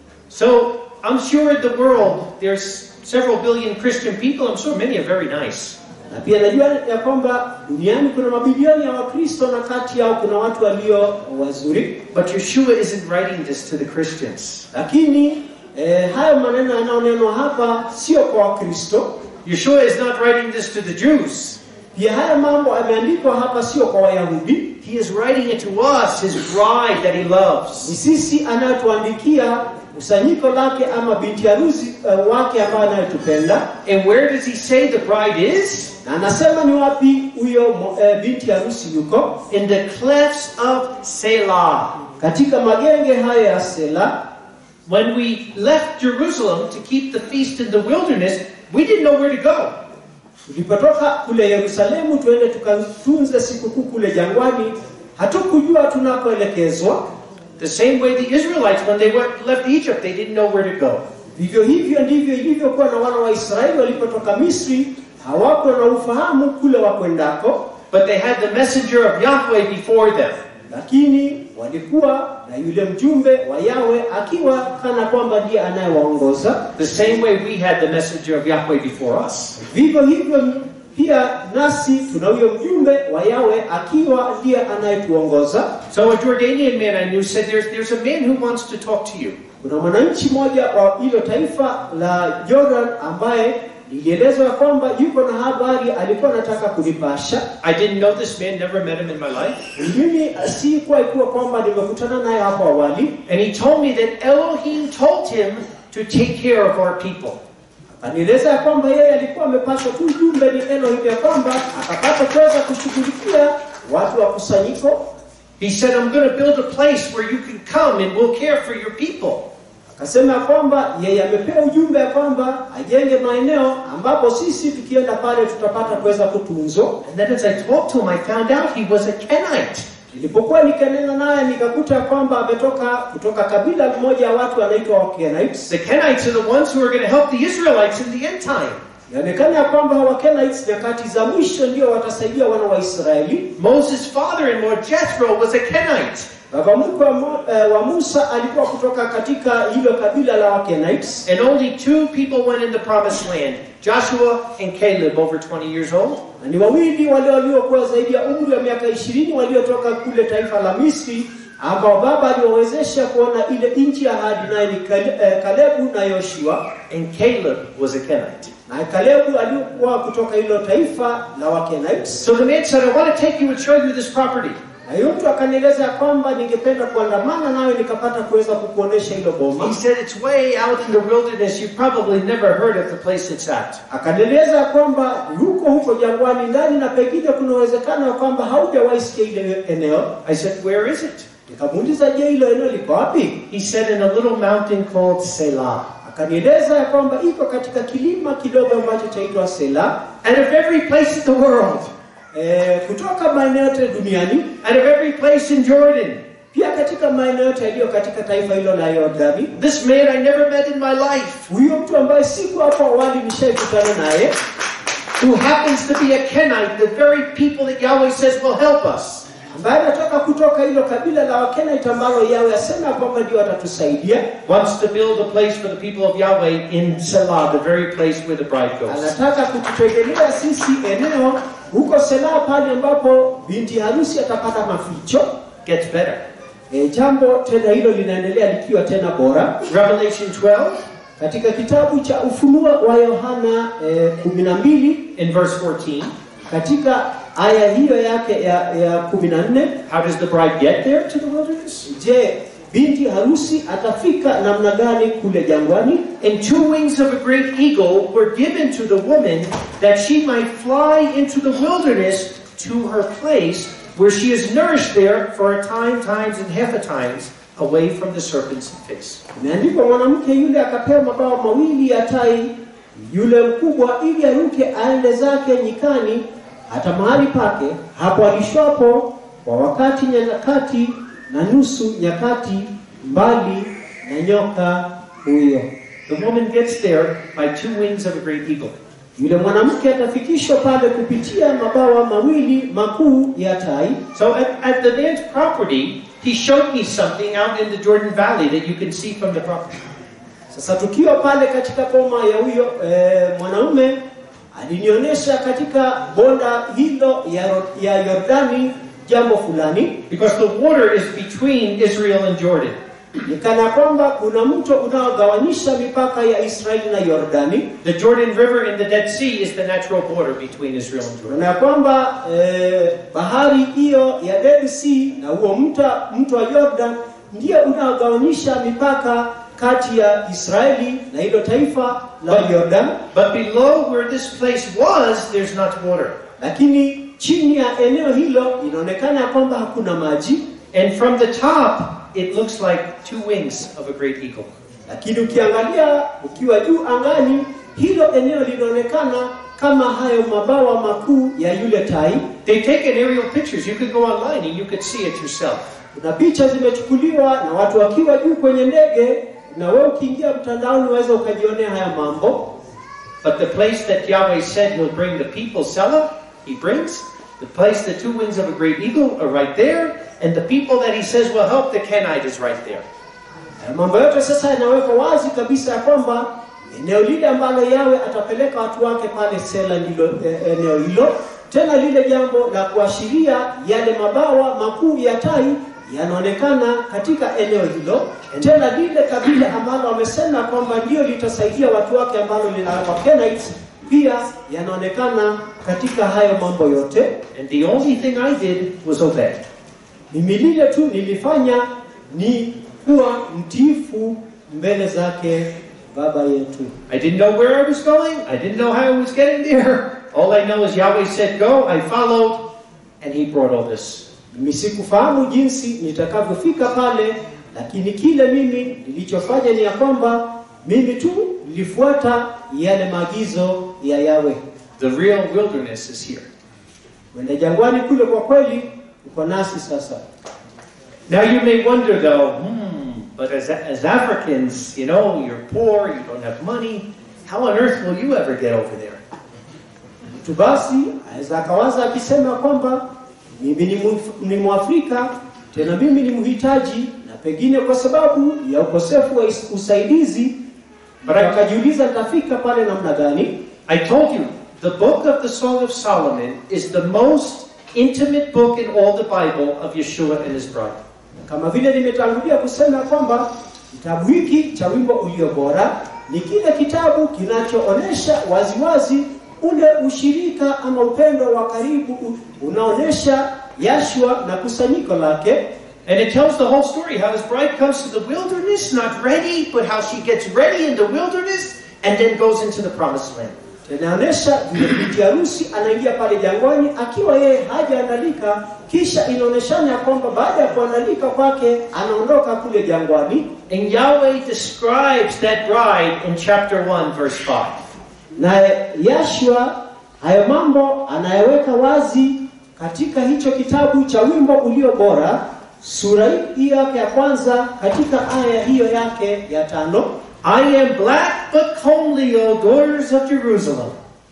So I'm sure in the world there's several billion Christian people. I'm sure many are very nice. Na pia najua ya kwamba duniani kuna mabilioni ya Wakristo na kati yao kuna watu walio wazuri, But Yeshua isn't writing this to the Christians. lakini eh, hayo maneno yanayonenwa hapa sio kwa Wakristo. Yeshua is not writing this to the Jews. Pia haya mambo yameandikwa hapa sio kwa Wayahudi, He is writing it to us, his bride that he ni loves. sisi anayotuandikia kusanyiko lake ama binti harusi uh, wake ambaye anayetupenda, And where does he say the bride is? na anasema ni wapi huyo mo- eh, binti harusi yuko? In the clefts of Selah. Katika magenge haya ya Sela. When we left Jerusalem to keep the feast in the wilderness, we didn't know where to go. Tulipotoka kule Yerusalemu tuende tukatunze sikukuu kule jangwani, hatukujua tunakoelekezwa. The same way the Israelites, when they went, left Egypt, they didn't know where to go. Vivyo hivyo ndivyo ilivyokuwa na wana wa Israeli walipotoka Misri, hawakuwa na ufahamu kule wakwendako, But they had the messenger of Yahweh before them. lakini walikuwa na yule mjumbe wa Yawe akiwa kana kwamba ndiye anayewaongoza. The same way we had the messenger of Yahweh before us. Vivyo hivyo pia nasi tuna huyo mjumbe wa Yawe akiwa ndiye anayetuongoza. So a Jordanian man I knew said, there's, there's a man who wants to talk to you. Kuna mwananchi mmoja wa hilo taifa la Jordan ambaye nilielezwa ya kwamba yuko na habari alikuwa anataka kunipasha. I didn't know this man, never met him in my life. Mimi sikuwa ikuwa kwamba nimekutana naye hapo awali. And he told me that Elohim told him to take care of our people. Anieleza ya kwamba yeye alikuwa amepaswa tu ujumbe ni Elohim ya kwamba akapata kuweza kushughulikia watu wa kusanyiko. He said, I'm going to build a place where you can come and we'll care for your people. Akasema ya kwamba yeye amepewa ujumbe ya kwamba ajenge maeneo ambapo sisi tukienda pale tutapata kuweza kutunzwa. And then as I talked to him, I found out he was a Kenite. Nilipokuwa nikanena naye nikakuta ya kwamba ametoka kutoka kabila moja ya watu wanaitwa Wakenites. The Kenites are the ones who are going to help the Israelites in the end time. Yaonekana ya kwamba Wakenites nyakati za mwisho ndio watasaidia wana wa Israeli. Moses' father-in-law Jethro was a Kenite. Baba mkwe wa, Mo- eh, wa Musa alikuwa kutoka katika hilo kabila la Wakenites, And only two people went in the promised land, Joshua and Caleb, over 20 years old. na ni wawili wale waliokuwa zaidi ya umri wa miaka ishirini waliotoka kule taifa la Misri, ambao baba aliwawezesha kuona ile nchi ya ahadi, naye ni Kale- eh, Kalebu na Yoshua. And Caleb was a Kenite. Na Kalebu alikuwa kutoka hilo taifa la Wakenites. So the man said, I want to take you and show you this property. Na huyo mtu akanieleza ya kwamba ningependa kuandamana nawe nikapata kuweza kukuonesha hilo boma. He said, It's way out in the wilderness. You've probably never heard of the place it's at. Akanieleza ya kwamba huko huko jangwani ndani, na pengine kuna uwezekano ya kwamba haujawahi sikia ile eneo. I said, Where is it? Nikamuuliza, je, hilo eneo liko wapi? He said, In a little mountain called Selah. Akanieleza ya kwamba iko katika kilima kidogo ambacho chaitwa Sela. Out of every place in the world, E, kutoka maeneo yote duniani, out of every place in Jordan, pia katika maeneo yote yaliyo katika taifa hilo la Yordani. this man I never met in my life, Huyo mtu ambaye siku hapo awali nishaikutana naye who happens to be a Kenite, the very people that Yahweh says will help us. ambaye anatoka kutoka hilo kabila la Wakenite ambalo Yawe asema kwamba ndio watatusaidia. wants to build a place for the people of Yahweh in Selah, the very place where the bride goes. Anataka kututengenea sisi eneo huko Sela, pale ambapo binti harusi atapata maficho. Gets better. E, jambo tena hilo linaendelea likiwa tena bora Revelation 12, katika kitabu cha Ufunuo wa Yohana e, kumi na mbili in verse 14. katika aya hiyo yake ya, ya kumi na nne How does the bride get there to the wilderness? Je, binti harusi atafika namna gani kule jangwani? And two wings of a great eagle were given to the woman that she might fly into the wilderness to her place where she is nourished there for a time, times, and half a times away from the serpent's face. Imeandikwa, mwanamke yule akapewa mabawa mawili ya tai yule mkubwa, ili aruke aende zake nyikani, hata mahali pake hapo alishwapo kwa wakati nyakati na nusu nyakati, mbali na nyoka huyo. The woman gets there by two wings of a great eagle. Yule mwanamke atafikishwa pale kupitia mabawa mawili makuu ya tai. So at, at the man's property, he showed me something out in the Jordan Valley that you can see from the property. Sasa tukiwa pale katika boma ya huyo e, mwanaume alinionyesha katika bonda hilo ya, ya Yordani jambo fulani, Because the water is between Israel and Jordan. ni kana kwamba kuna mto unaogawanisha mipaka ya Israeli na Yordani, The Jordan River and the Dead Sea is the natural border between Israel and Jordan. na ya kwamba e, bahari hiyo ya Dead Sea na huo mto mto wa Yordan ndio unaogawanisha mipaka kati ya Israeli na hilo taifa la Yordan. But below where this place was, there's not water. lakini chini ya eneo hilo inaonekana ya kwamba hakuna maji, And from the top, it looks like two wings of a great eagle. lakini ukiangalia ukiwa juu angani, hilo eneo linaonekana kama hayo mabawa makuu ya yule tai. They've taken aerial pictures. You could go online and you could see it yourself. Kuna picha zimechukuliwa na watu wakiwa juu kwenye ndege, na wewe ukiingia mtandaoni unaweza ukajionea haya mambo. But the place that Yahweh said will bring the people, Selah, he brings. The place, the two wings of a great eagle are right there. And the people that he says will help the Kenite is right there. Haya mambo yote sasa yanawekwa wazi kabisa ya kwamba eneo lile ambalo Yawe atapeleka watu wake pale Sela ndilo e, eneo hilo. Tena lile jambo la kuashiria yale mabawa makuu ya tai yanaonekana katika eneo hilo. Tena lile kabila ambalo wamesema kwamba ndio litasaidia watu wake ambalo linaitwa Kenites pia yanaonekana katika hayo mambo yote. And the only thing I did was obey. Mimi lile tu nilifanya ni kuwa mtiifu mbele zake Baba yetu. I didn't know where I was going. I didn't know how I was getting there. All I know is Yahweh said go. I followed. And he brought all this. Mimi sikufahamu jinsi nitakavyofika pale, lakini kile mimi nilichofanya ni ya kwamba mimi tu nilifuata yale maagizo ya Yawe. The real wilderness is here. Kwenda jangwani kule, kwa kweli uko nasi sasa. Now you may wonder though, hmm, but as, as Africans, you know, you're poor, you don't have money. how on earth will you ever get over there? Mtu basi aweza akawaza akisema kwamba mimi ni Mf- ni Mwafrika, tena mimi ni mhitaji, na pengine kwa sababu ya ukosefu wa is- usaidizi, akajiuliza nitafika pale namna gani? I told you, the book of the Song of Solomon is the most intimate book in all the Bible of Yeshua and his bride. Kama vile nimetangulia kusema kwamba kitabu hiki cha wimbo ulio bora ni kile kitabu kinachoonyesha waziwazi ule ushirika ama upendo wa karibu u- unaonyesha Yashua na kusanyiko lake, And it tells the whole story how his bride comes to the wilderness, not ready, but how she gets ready in the wilderness and then goes into the promised land. inaonyesha vile binti harusi anaingia pale jangwani akiwa yeye hajaandalika, kisha inaonyeshana ya kwamba baada ya kuandalika kwake anaondoka kule jangwani, And Yahweh describes that bride in chapter 1, verse 5. na Yashua hayo mambo anayeweka wazi katika hicho kitabu cha wimbo ulio bora, sura hii yake ya kwanza, katika aya hiyo yake ya tano. I am black but comely, O daughters of Jerusalem.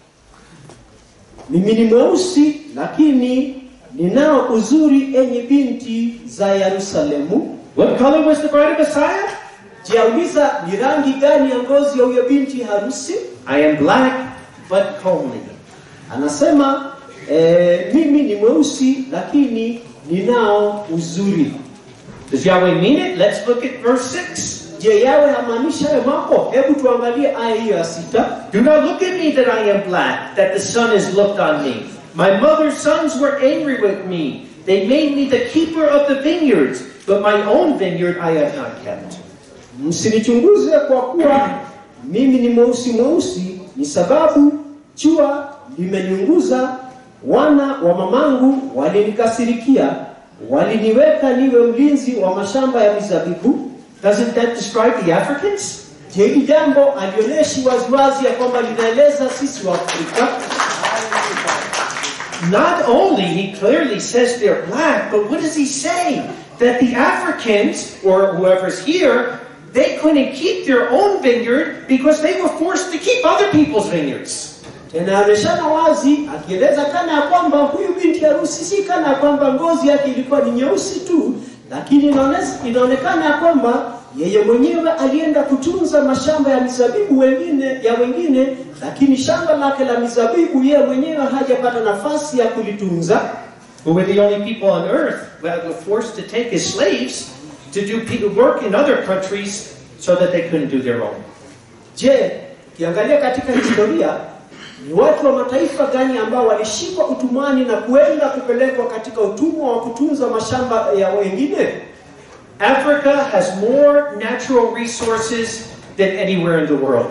Mimi ni mweusi lakini ninao uzuri, enye binti za Yerusalemu. What color was the bride of Messiah? Jiauliza, ni rangi gani ya ngozi ya huyo binti harusi? I am black but comely. Anasema eh, mimi ni mweusi lakini ninao uzuri. Does Yahweh mean it? Let's look at verse 6. Je, yawe hamaanisha hayo mambo? Hebu tuangalie aya hiyo ya sita. Do not look at me that I am black, that the sun has looked on me. My mother's sons were angry with me. They made me the keeper of the vineyards, but my own vineyard I have not kept. Msinichunguze kwa kuwa mimi ni mweusi mweusi, ni sababu jua limeniunguza. Wana wa mamangu walinikasirikia, waliniweka niwe mlinzi wa mashamba ya mizabibu. Doesn't that describe the Africans? Je, hili jambo alionyeshi waziwazi ya kwamba linaeleza sisi wa Afrika? Not only he clearly says they're black, but what does he say? That the Africans, or whoever's here, they couldn't keep their own vineyard because they were forced to keep other people's vineyards. Tena anaoneshana wazi akieleza kana ya kwamba huyu binti harusi si kana ya kwamba ngozi yake ilikuwa ni nyeusi tu, lakini inaones- inaonekana ya kwamba yeye mwenyewe alienda kutunza mashamba ya mizabibu wengine ya wengine, lakini shamba lake la mizabibu yeye mwenyewe hajapata nafasi ya kulitunza. who were the only people on earth that were forced to take as slaves to do pe- work in other countries so that they couldn't do their own. Je, ukiangalia katika historia ni watu wa mataifa gani ambao walishikwa utumwani na kuenda kupelekwa katika utumwa wa kutunza mashamba ya wengine? Africa has more natural resources than anywhere in the world.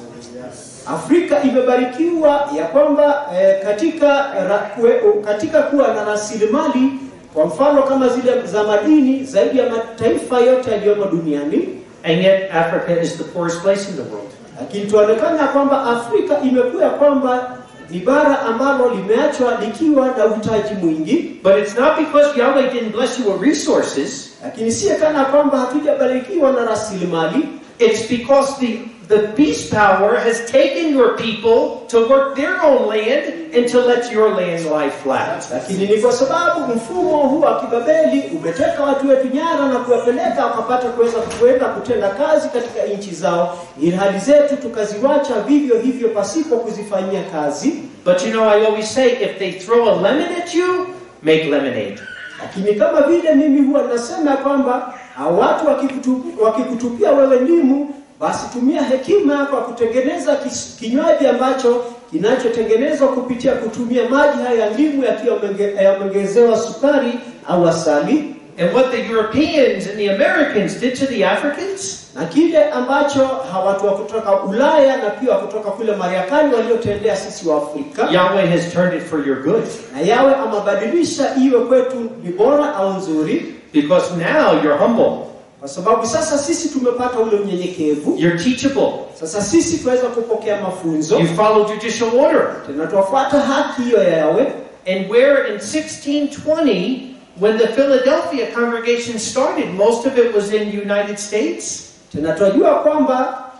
Afrika imebarikiwa ya kwamba eh, katika ra, kue, katika kuwa na rasilimali kwa mfano kama zile za madini zaidi ya mataifa yote yaliyomo duniani, And yet, Africa is the poorest place in the world. lakini tuonekana ya kwamba Afrika imekuwa ya kwamba ni bara ambalo limeachwa likiwa na uhitaji mwingi, But it's not because Yahweh didn't bless you with resources, lakini si kana kwamba hatujabarikiwa na rasilimali, it's because the, the beast power has taken your people to work their own land and to let your land lie flat. lakini ni kwa sababu mfumo huu wa kibabeli umeteka watu wetu nyara na kuwapeleka wakapata kuweza kuenda kutenda kazi katika nchi zao, ili hali zetu tukaziwacha vivyo hivyo pasipo kuzifanyia kazi. But you know, I always say if they throw a lemon at you, make lemonade. Lakini kama vile mimi huwa nasema ya kwamba hao watu wakikutu- wakikutupia wewe ndimu, basi tumia hekima yako ya kutengeneza kis- kinywaji ambacho kinachotengenezwa kupitia kutumia maji haya ya ndimu yakiwa yamenge- yameongezewa sukari au asali. And what the Europeans and the Americans did to the Africans, na kile ambacho hawatu wa kutoka Ulaya na pia wa kutoka kule Marekani waliotendea sisi wa Afrika, Yahweh has turned it for your good. na yawe amabadilisha iwe kwetu ni bora au nzuri, Because now you're humble, kwa sababu sasa sisi tumepata ule unyenyekevu. you're teachable, Sasa sisi tunaweza kupokea mafunzo, you follow judicial order. tena tuwafuata haki hiyo ya yawe. And where in 1620, when the Philadelphia congregation started, most of it was in the United States. Tena tunajua kwamba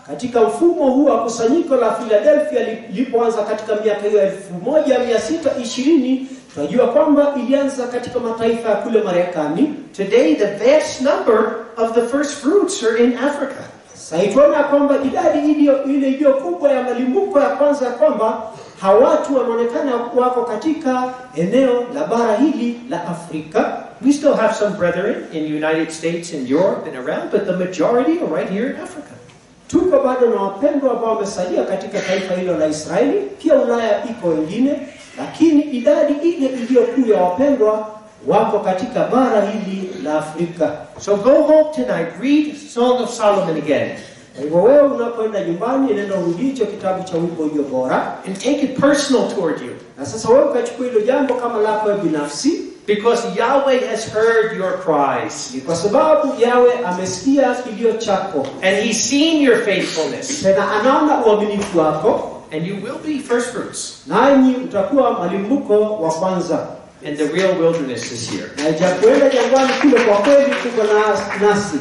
katika mfumo huu wa kusanyiko la Philadelphia lilipoanza katika miaka hiyo elfu moja mia sita ishirini tunajua kwamba ilianza katika mataifa ya kule Marekani. Today, the vast number of the first fruits are in Africa. Sasa tunaona ya kwamba idadi iliyo ile iliyo kubwa ya malimbuko ya kwanza ya kwamba hawatu wanaonekana wako katika eneo la bara hili la Afrika. We still have some brethren in the United States and Europe and around, but the majority are right here in Africa. Tuko bado na wapendwa ambao wamesalia katika taifa hilo la Israeli, pia Ulaya iko wengine, lakini idadi ile iliyokuu ya wapendwa wako katika bara hili la Afrika. So go home tonight, read Song of Solomon again, Kwa hivyo wewe unapoenda nyumbani, nenda urudi hicho kitabu cha wimbo ulio bora, and take it personal toward you. na sasa wewe ukachukua hilo jambo kama lako wewe binafsi, Because Yahweh has heard your cries, ni kwa sababu yawe amesikia kilio chako, and He's seen your faithfulness, tena anaona uaminifu wako, and you will be first fruits. nanyi utakuwa malimbuko wa kwanza. And the real wilderness is here. Na ijapoenda jangwani kule, kwa kweli kuko na nasi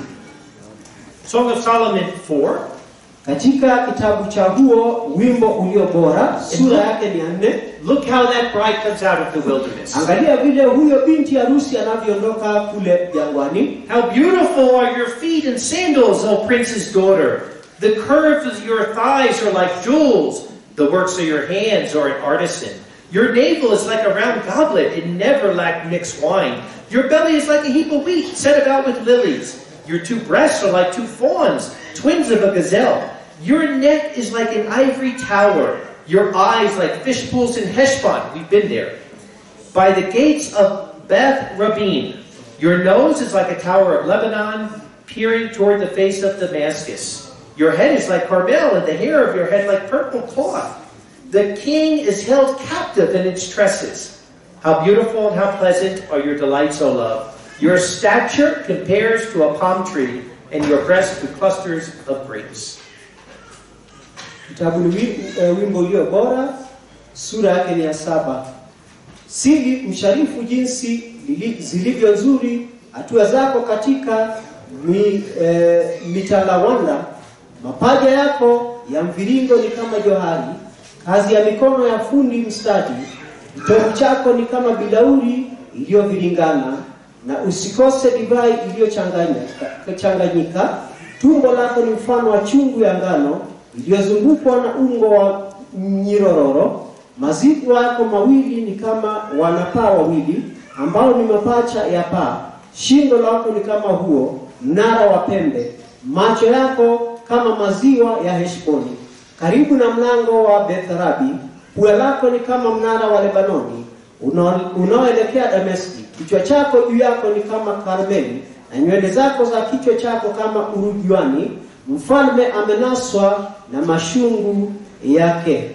Song of Solomon 4. katika kitabu cha huo wimbo ulio bora, sura yake ni ya nne. Look how that bride comes out of the wilderness. Angalia vile huyo binti harusi anavyoondoka kule jangwani. How beautiful are your feet in sandals, O prince's daughter. The curves of your thighs are like jewels. The works of your hands are an artisan. Your navel is like a round goblet. It never lacked mixed wine. Your belly is like a heap of wheat set about with lilies. Your two breasts are like two fawns, twins of a gazelle. Your neck is like an ivory tower. Your eyes like fish pools in Heshbon. We've been there by the gates of Beth Rabin. Your nose is like a tower of Lebanon, peering toward the face of Damascus. Your head is like Carmel, and the hair of your head like purple cloth. The king is held captive in its tresses. How beautiful and how pleasant are your delights, O love. Your stature compares to a palm tree, and your breast to clusters of grapes. Kitabu ni wi- eh, wimbo ulio bora, sura yake ni ya saba. Sili msharifu jinsi lili- zilivyo nzuri hatua zako katika mi, eh, mitalawanda. Mapaja yako ya mviringo ni kama johari, kazi ya mikono ya fundi mstadi. Kitovu chako ni kama bilauri iliyoviringana, na usikose divai iliyochanganyika. Tumbo lako ni mfano wa chungu ya ngano iliyozungukwa na ungo wa nyirororo. Mazigo yako mawili ni kama wanapaa wawili ambao ni mapacha ya paa. Shingo lako ni kama huo mnara wa pembe. Macho yako kama maziwa ya Heshboni, karibu na mlango wa Betharabi. Pua lako ni kama mnara wa Lebanoni unao- unaoelekea Dameski. Kichwa chako juu yako ni kama Karmeli, na nywele zako za kichwa chako kama urujuani. Mfalme amenaswa na mashungu yake.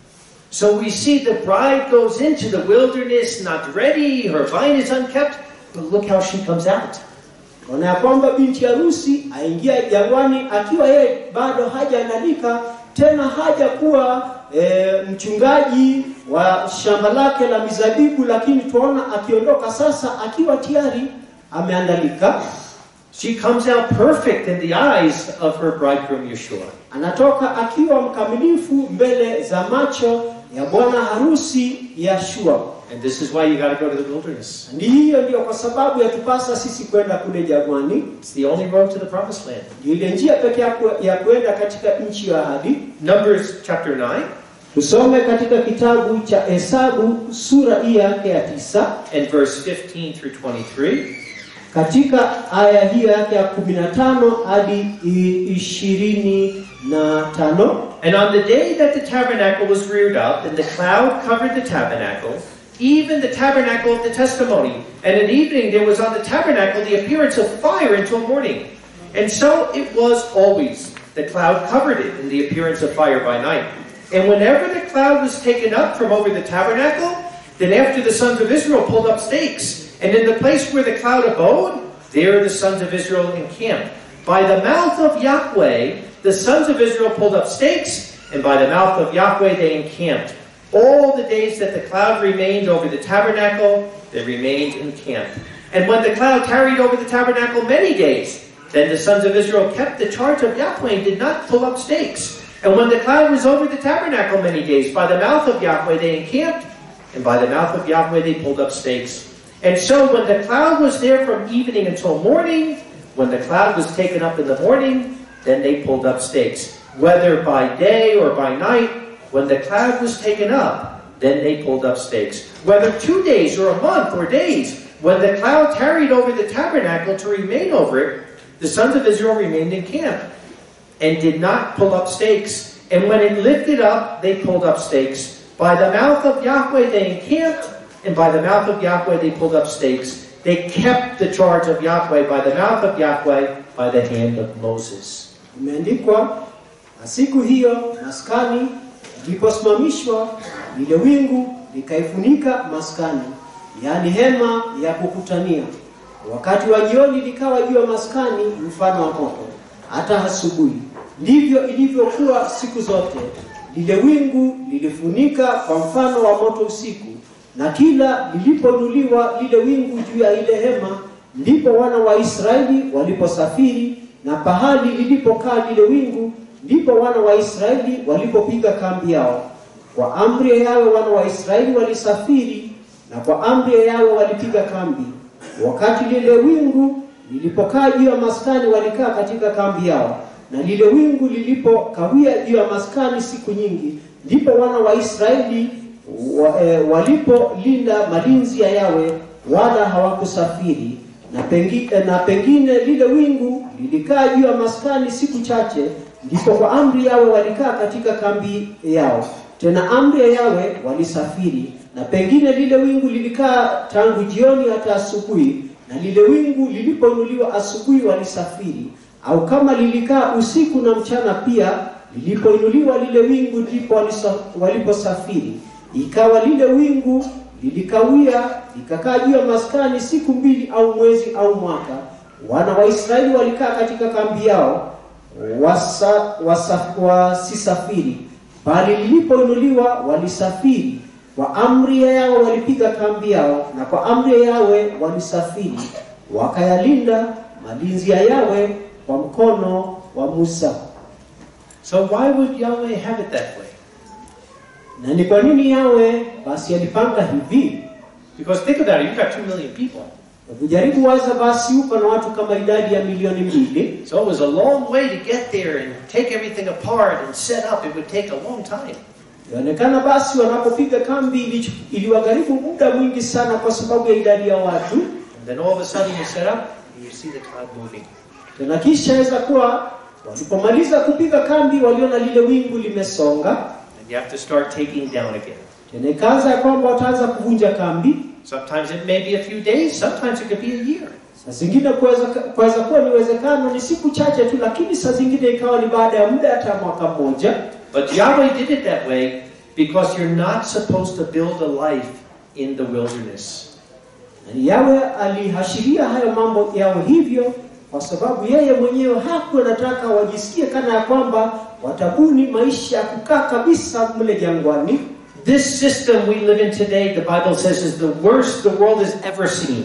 So we see the bride goes into the wilderness not ready, her vine is unkept, but look how she comes out. Ona ya kwamba binti harusi aingia jangwani akiwa yeye bado hajaandalika tena hajakuwa e, mchungaji wa shamba lake la mizabibu, lakini tuona akiondoka sasa akiwa tayari ameandalika. She comes out perfect in the eyes of her bridegroom Yeshua. Anatoka akiwa mkamilifu mbele za macho ya bwana harusi Yashua. And this is why you got to go to the wilderness. Ndi hiyo ndio kwa sababu yatupasa sisi kwenda kule jangwani. It's the only road to the promised land. Ndio ile njia pekee ya ku- ya kwenda katika nchi ya ahadi. Numbers chapter 9 Tusome katika kitabu cha Hesabu sura hii yake ya tisa and verse 15 through 23. katika aya hiyo yake ya kumi na tano hadi i- ishirini na tano. And on the day that the tabernacle was reared up, and the cloud covered the tabernacle, even the tabernacle of the testimony, and at evening there was on the tabernacle the appearance of fire until morning. And so it was always. The cloud covered it, and the appearance of fire by night. And whenever the cloud was taken up from over the tabernacle, then after the sons of Israel pulled up stakes, and in the place where the cloud abode, there the sons of Israel encamped. By the mouth of Yahweh, the sons of Israel pulled up stakes, and by the mouth of Yahweh they encamped. All the days that the cloud remained over the tabernacle, they remained encamped. And when the cloud tarried over the tabernacle many days, Then the sons of Israel kept the charge of Yahweh and did not pull up stakes. And when the cloud was over the tabernacle many days, by the mouth of Yahweh they encamped, and by the mouth of Yahweh they pulled up stakes. And so when the cloud was there from evening until morning, when the cloud was taken up in the morning, then they pulled up stakes. Whether by day or by night, when the cloud was taken up, then they pulled up stakes. Whether two days or a month or days, when the cloud tarried over the tabernacle to remain over it, the sons of Israel remained in camp and did not pull up stakes. And when it lifted up, they pulled up stakes. By the mouth of Yahweh they encamped, and by the mouth of Yahweh they pulled up stakes. They kept the charge of Yahweh by the mouth of Yahweh by the hand of Moses. Imeandikwa, na siku hiyo maskani iliposimamishwa, lile wingu likaifunika maskani, yaani hema ya kukutania. Wakati wa jioni likawa juu ya maskani mfano wa moto, hata asubuhi. Ndivyo ilivyokuwa siku zote. Lile wingu lilifunika kwa mfano wa moto usiku, na kila lilipoinuliwa lile wingu juu ya ile hema, ndipo wana wa Israeli waliposafiri, na pahali lilipokaa lile wingu, ndipo wana wa Israeli walipopiga kambi yao. Kwa amri ya Yawe wana wa Israeli walisafiri, na kwa amri ya Yawe walipiga kambi. Wakati lile wingu lilipokaa juu ya maskani, walikaa katika kambi yao, na lile wingu lilipokawia juu ya maskani siku nyingi, ndipo wana wa Israeli wa, e, walipolinda malinzi ya Yawe, wala hawakusafiri na, pengi, e, na pengine lile wingu lilikaa juu ya maskani siku chache, ndipo kwa amri Yawe walikaa katika kambi yao. Tena amri ya Yawe walisafiri, na pengine lile wingu lilikaa tangu jioni hata asubuhi, na lile wingu lilipoinuliwa asubuhi walisafiri, au kama lilikaa usiku na mchana pia, lilipoinuliwa lile wingu ndipo walisa- waliposafiri. Ikawa lile wingu lilikawia likakaa juu ya maskani siku mbili au mwezi au mwaka. Wana wa Israeli walikaa katika kambi yao wasa, wasa, wasisafiri, bali lilipoinuliwa walisafiri. Kwa amri ya Yawe walipiga kambi yao, na kwa amri ya Yawe walisafiri, wakayalinda malinzi ya Yawe kwa mkono wa Musa. So why would Yahweh have it that way? Na ni kwa nini Yawe basi alipanga hivi? Because think about it, you've got two million people. Kujaribu waza basi, uko na watu kama idadi ya milioni mbili, So it was a long way to get there and take everything apart and set up. It would take a long time. Inaonekana basi wanapopiga kambi ili- iliwagharimu muda mwingi sana kwa sababu ya idadi ya watu. And then all of a sudden you set up and you see the cloud moving. Tena kisha aweza kuwa walipomaliza kupiga kambi waliona lile wingu limesonga, And you have to start taking down again. tena ikaanza ya kwamba wataanza kuvunja kambi. Sometimes it may be a few days, sometimes it could be a year. Saa zingine kuweza kuweza kuwa ni uwezekano ni siku chache tu, lakini saa zingine ikawa ni baada ya muda hata mwaka mmoja. But Yahweh did it that way because you're not supposed to build a life in the wilderness. Na Yawe alihashiria hayo mambo yawe hivyo kwa sababu yeye mwenyewe hakuwa anataka wajisikie kana ya kwamba watabuni maisha ya kukaa kabisa mle jangwani. This system we live in today, the Bible says, is the worst the world has ever seen.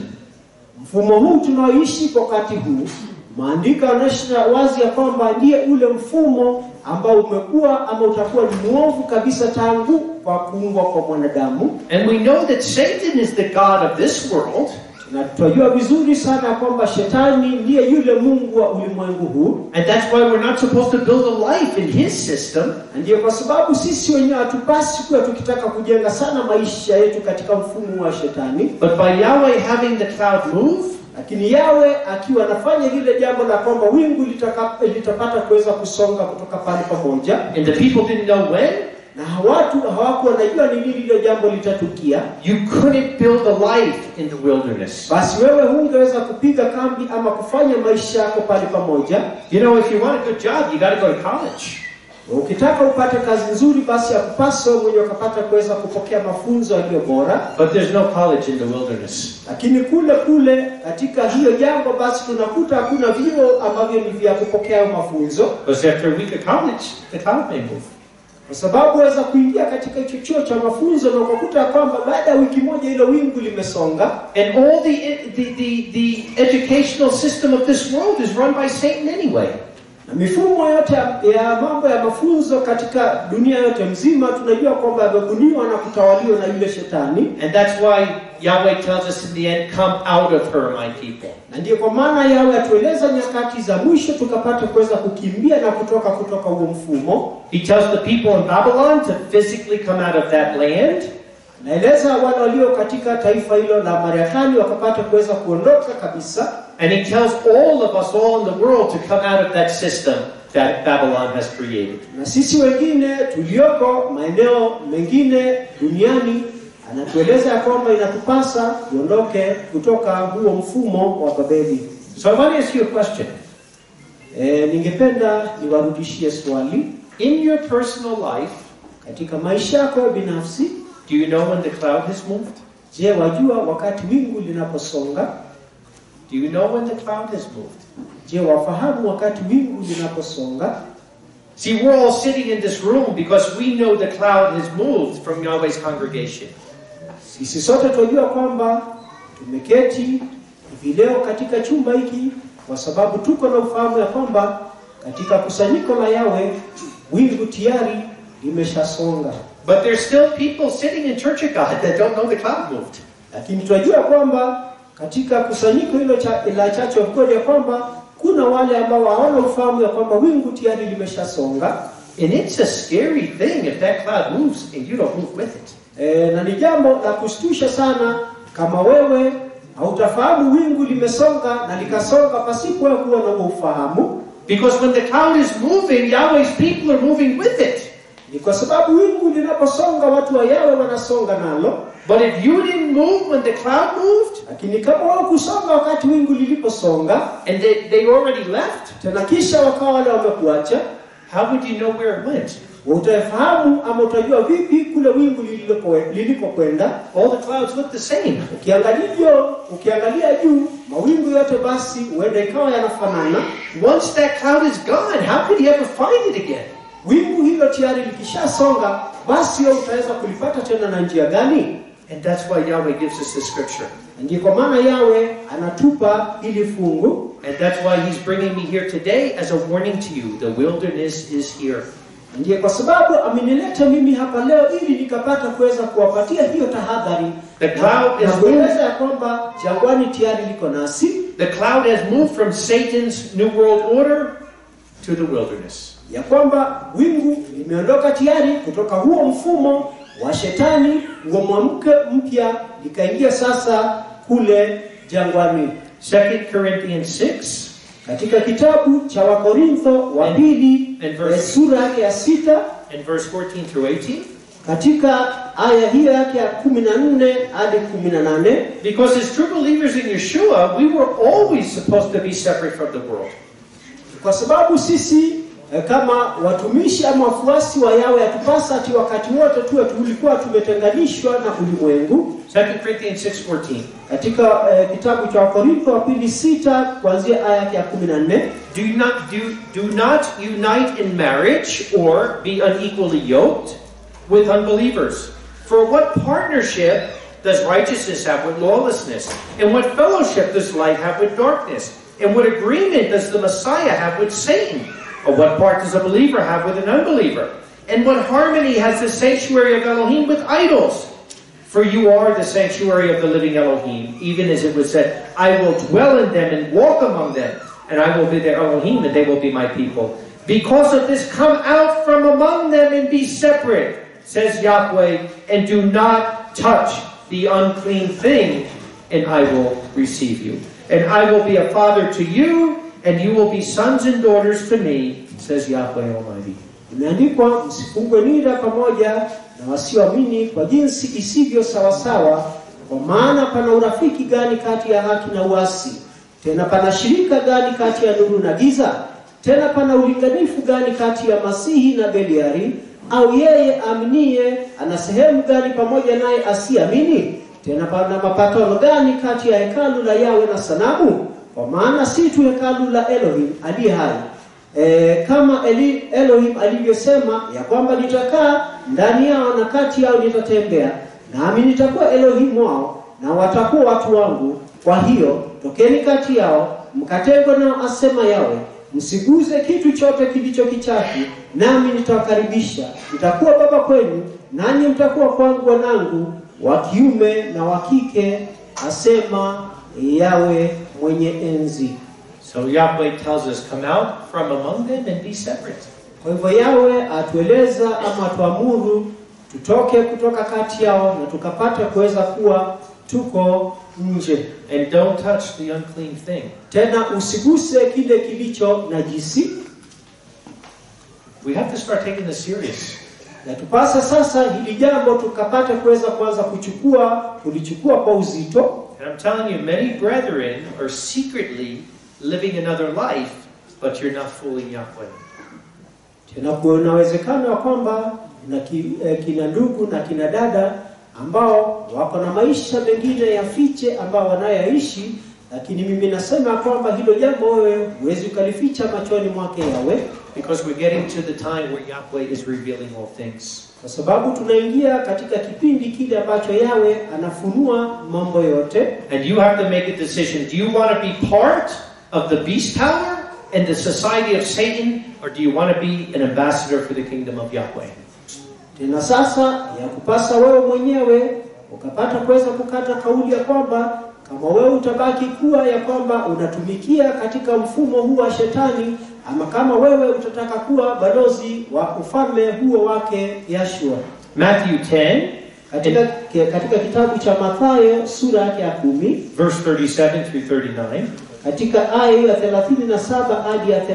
Mfumo huu tunaoishi kwa wakati huu, maandiko yanaonyesha wazi ya kwamba ndiye ule mfumo ambao umekuwa ama utakuwa ni mwovu kabisa tangu kwa kuumbwa kwa mwanadamu, And we know that Satan is the God of this world, na tunajua vizuri sana ya kwamba shetani ndiye yule mungu wa ulimwengu huu, and that's why we're not supposed to build a life in his system. na ndiyo kwa sababu sisi wenyewe hatupasi kuwa tukitaka kujenga sana maisha yetu katika mfumo wa shetani, But by Yahweh having the cloud move, lakini yawe akiwa anafanya lile jambo la kwamba wingu litaka, litapata kuweza kusonga kutoka pale pamoja and the people didn't know when, na watu hawakuwa wanajua ni lini lile jambo litatukia, you couldn't build a life in the wilderness. basi wewe hungeweza kupiga kambi ama kufanya maisha yako pale pamoja. You know, if you want a good job, you got to go to college. Ukitaka upate kazi nzuri, basi akupasa wewe mwenyewe ukapata kuweza kupokea mafunzo yaliyo bora, But there's no college in the wilderness. lakini kule kule katika hiyo jambo, basi tunakuta hakuna vyuo ambavyo ni vya kupokea hayo mafunzo, Because after a week of college, the cloud may move. kwa sababu waweza kuingia katika hicho chuo cha mafunzo na ukakuta ya kwamba baada ya wiki moja hilo wingu limesonga And all the, the, the, the educational system of this world is run by Satan anyway. na mifumo yote ya, ya mambo ya mafunzo katika dunia yote mzima tunajua kwamba yamebuniwa na kutawaliwa na yule shetani And that's why Yahweh tells us in the end, come out of her, my people. na ndiyo kwa maana yawe atueleza nyakati za mwisho tukapata kuweza kukimbia na kutoka kutoka huo mfumo He tells the people in Babylon to physically come out of that land. naeleza wale walio katika taifa hilo la Marekani wakapata kuweza kuondoka kabisa And he tells all of us all in the world to come out of that system that Babylon has created. na sisi wengine tulioko maeneo mengine duniani anatueleza ya kwamba inatupasa tuondoke kutoka huo mfumo wa Babeli. So I want to ask you a question. E, ningependa niwarudishie swali In your personal life, katika maisha yako binafsi. do you know when the cloud has moved? Je, wajua wakati wingu linaposonga? Do you know when the cloud has moved? Je, wafahamu wakati wingu linaposonga? See, we're all sitting in this room because we know the cloud has moved from Yahweh's congregation. Sisi sote tunajua kwamba tumeketi hivi leo katika chumba hiki kwa sababu tuko na ufahamu ya kwamba katika kusanyiko la Yawe wingu tayari limeshasonga, But there's still people sitting in Church of God that don't know the cloud moved. lakini tunajua kwamba katika kusanyiko hilo cha, la Church of God ya kwamba kuna wale ambao hawana ufahamu ya kwamba wingu tayari limeshasonga. And it's a scary thing if that cloud moves and you don't move with it. E, na ni jambo la kushtusha sana kama wewe hautafahamu wingu limesonga na likasonga pasipo wewe kuwa na huo ufahamu. Because when the cloud is moving, Yahweh's people are moving with it. Ni kwa sababu wingu linaposonga watu wa Yawe wanasonga nalo, But if you didn't move when the cloud moved, lakini kama wao kusonga wakati wingu liliposonga and they, they already left, tena kisha wakawa wale wamekuacha, how would you know where it went? utafahamu ama utajua vipi kule wingu lilipo- lilipokwenda? All the clouds look the same. Ukiangalia ukiangalia juu mawingu yote basi huenda ikawa yanafanana. Once that cloud is gone, how could you ever find it again? Wingu hilo tayari likishasonga, basi wewe utaweza kulipata tena na njia gani? And that's why Yahweh gives us the scripture. Na Ndiyo kwa maana Yawe anatupa hili fungu And that's why he's bringing me here today as a warning to you. The wilderness is here. Ndiye kwa sababu amenileta mimi hapa leo ili nikapata kuweza kuwapatia hiyo tahadhari The cloud na is kueleza ya kwamba jangwani tayari liko nasi, The cloud has moved from Satan's New World Order to the wilderness. ya kwamba wingu limeondoka tayari kutoka huo mfumo wa shetani, huo mwamke mpya likaingia sasa kule jangwani. 2 Corinthians 6 Katika kitabu cha Wakorintho wa pili And verse- eh, sura yake ya sita and verse 14 through 18. katika aya hiyo yake ya kumi na nne hadi kumi na nane Because as true believers in Yeshua, we were always supposed to be separate from the world. kwa sababu sisi eh, kama watumishi ama wafuasi wa Yawe yatupasa ati wakati wote tuwe tulikuwa tumetenganishwa na ulimwengu. 2 Corinthians 6.14 Katika eh, kitabu cha Wakorintho wa pili sita kuanzia aya yake ya kumi na nne do not, do, do not unite in marriage or be unequally yoked with unbelievers. For what partnership does righteousness have with lawlessness? And what fellowship does light have with darkness? And what agreement does the Messiah have with Satan? Or what part does a believer have with an unbeliever? And what harmony has the sanctuary of Elohim with idols? For you are the sanctuary of the living Elohim, even as it was said, I will dwell in them and walk among them, and I will be their Elohim, and they will be my people. Because of this, come out from among them and be separate, says Yahweh, and do not touch the unclean thing, and I will receive you. And I will be a father to you, and you will be sons and daughters to me, says Yahweh Almighty. imeandikwa, msifungwe nira pamoja na wasioamini kwa jinsi isivyo sawasawa, kwa maana pana urafiki gani kati ya haki na uasi? Tena pana shirika gani kati ya nuru na giza? Tena pana ulinganifu gani kati ya Masihi na Beliari? Au yeye aaminie ana sehemu gani pamoja naye asiamini? Tena pana mapatano gani kati ya hekalu la Yawe na sanamu? Kwa maana si tu hekalu la Elohim aliye hai e, kama Eli, Elohim alivyosema ya kwamba nitakaa ndani yao na kati yao nitatembea, nami nitakuwa Elohim wao na watakuwa watu wangu. Kwa hiyo tokeni kati yao mkatengwe nao, asema yawe msiguze kitu chote kilicho kichafu, nami nitawakaribisha. Nitakuwa baba kwenu, nanyi mtakuwa kwangu wanangu wa kiume na wa kike, asema yawe mwenye enzi. So Yahweh tells us, Come out from among them and be separate. Kwa hivyo Yawe atueleza ama atuamuru tutoke kutoka kati yao na tukapata kuweza kuwa tuko nje. And don't touch the unclean thing. Tena usiguse kile kilicho najisi, We have to start taking this serious. na tupasa sasa hili jambo tukapata kuweza kuanza kuchukua kulichukua kwa uzito. And I'm telling you, many brethren are secretly living another life, but you're not fooling Yahweh. Tena kuna uwezekano wa kwamba na ki, eh, kina ndugu na kina dada ambao wako na maisha mengine ya fiche ambao wanayoishi, lakini mimi nasema kwamba hilo jambo wewe huwezi ukalificha machoni mwake Yawe, Because we're getting to the time where Yahweh is revealing all things. kwa sababu tunaingia katika kipindi kile ambacho Yawe anafunua mambo yote, And you have to make a decision. Do you want to be part of the beast power and the society of Satan, or do you want to be an ambassador for the kingdom of Yahweh? tena sasa ya kupasa wewe mwenyewe ukapata kuweza kukata kauli ya kwamba kama wewe utabaki kuwa ya kwamba unatumikia katika mfumo huu wa shetani, ama kama wewe utataka kuwa balozi wa ufalme huo wake Yashua. Matthew 10, Katika, katika kitabu cha Mathayo sura yake ya kumi verse 37 through 39. katika aya hiyo ya 37 hadi ya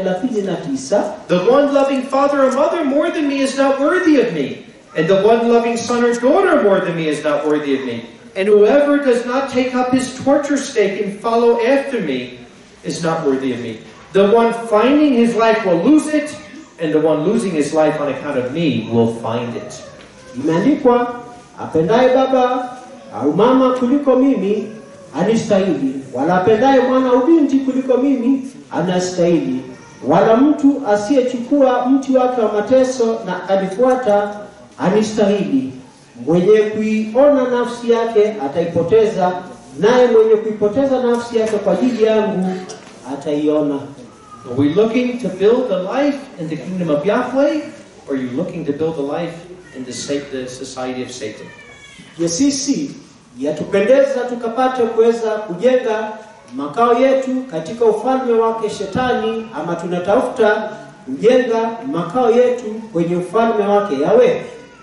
39 The one loving father or mother more than me is not worthy of me, and the one loving son or daughter more than me is not worthy of me. And whoever does not take up his torture stake and follow after me is not worthy of me. The one finding his life will lose it, and the one losing his life on account of me will find it. Imeandikwa, apendaye baba au mama kuliko mimi anistahili, wala apendaye mwana au binti kuliko mimi anastahili, wala mtu asiyechukua mti wake wa mateso na akanifuata anistahili. Mwenye kuiona nafsi yake ataipoteza, naye mwenye kuipoteza nafsi yake kwa ajili yangu ataiona. Are we looking to build a life in the kingdom of Yahweh, or are you looking to build a life in the, sa- the society of Satan? Je, sisi yatupendeza tukapate kuweza kujenga makao yetu katika ufalme wake Shetani, ama tunatafuta kujenga makao yetu kwenye ufalme wake Yawe?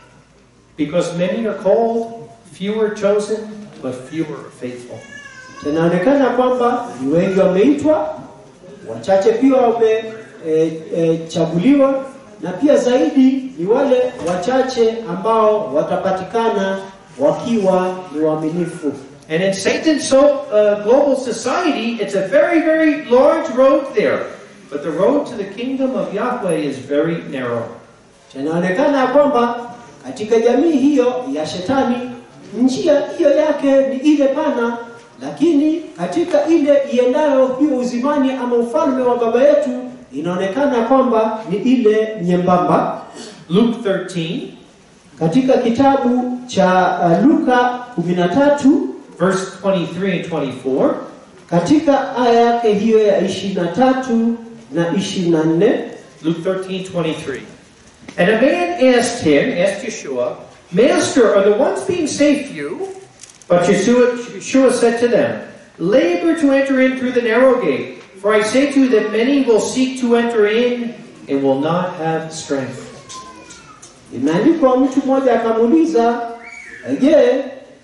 Because many are called, few are chosen, but few are faithful. Tunaonekana kwamba ni wengi wameitwa, wachache pia wamechaguliwa, e, e, na pia zaidi ni wale wachache ambao watapatikana wakiwa ni waaminifu. And in Satan's so, uh, global society, it's a very, very large road there. But the road to the kingdom of Yahweh is very narrow. Inaonekana ya kwamba katika jamii hiyo ya shetani njia hiyo yake ni ile pana, lakini katika ile iendayo hiyo uzimani ama ufalme wa baba yetu inaonekana kwamba ni ile nyembamba. Luke 13, Katika kitabu cha uh, Luka 13 verse 23 and 24. katika aya yake hiyo ya 23 na 24 Luke 13, 23. And a man asked him, asked Yeshua, Master, are the ones being saved few? But Yeshua, Yeshua said to them, Labor to enter in through the narrow gate, for I say to you that many will seek to enter in and will not have strength. Imeandikwa, mtu mmoja akamuuliza, je,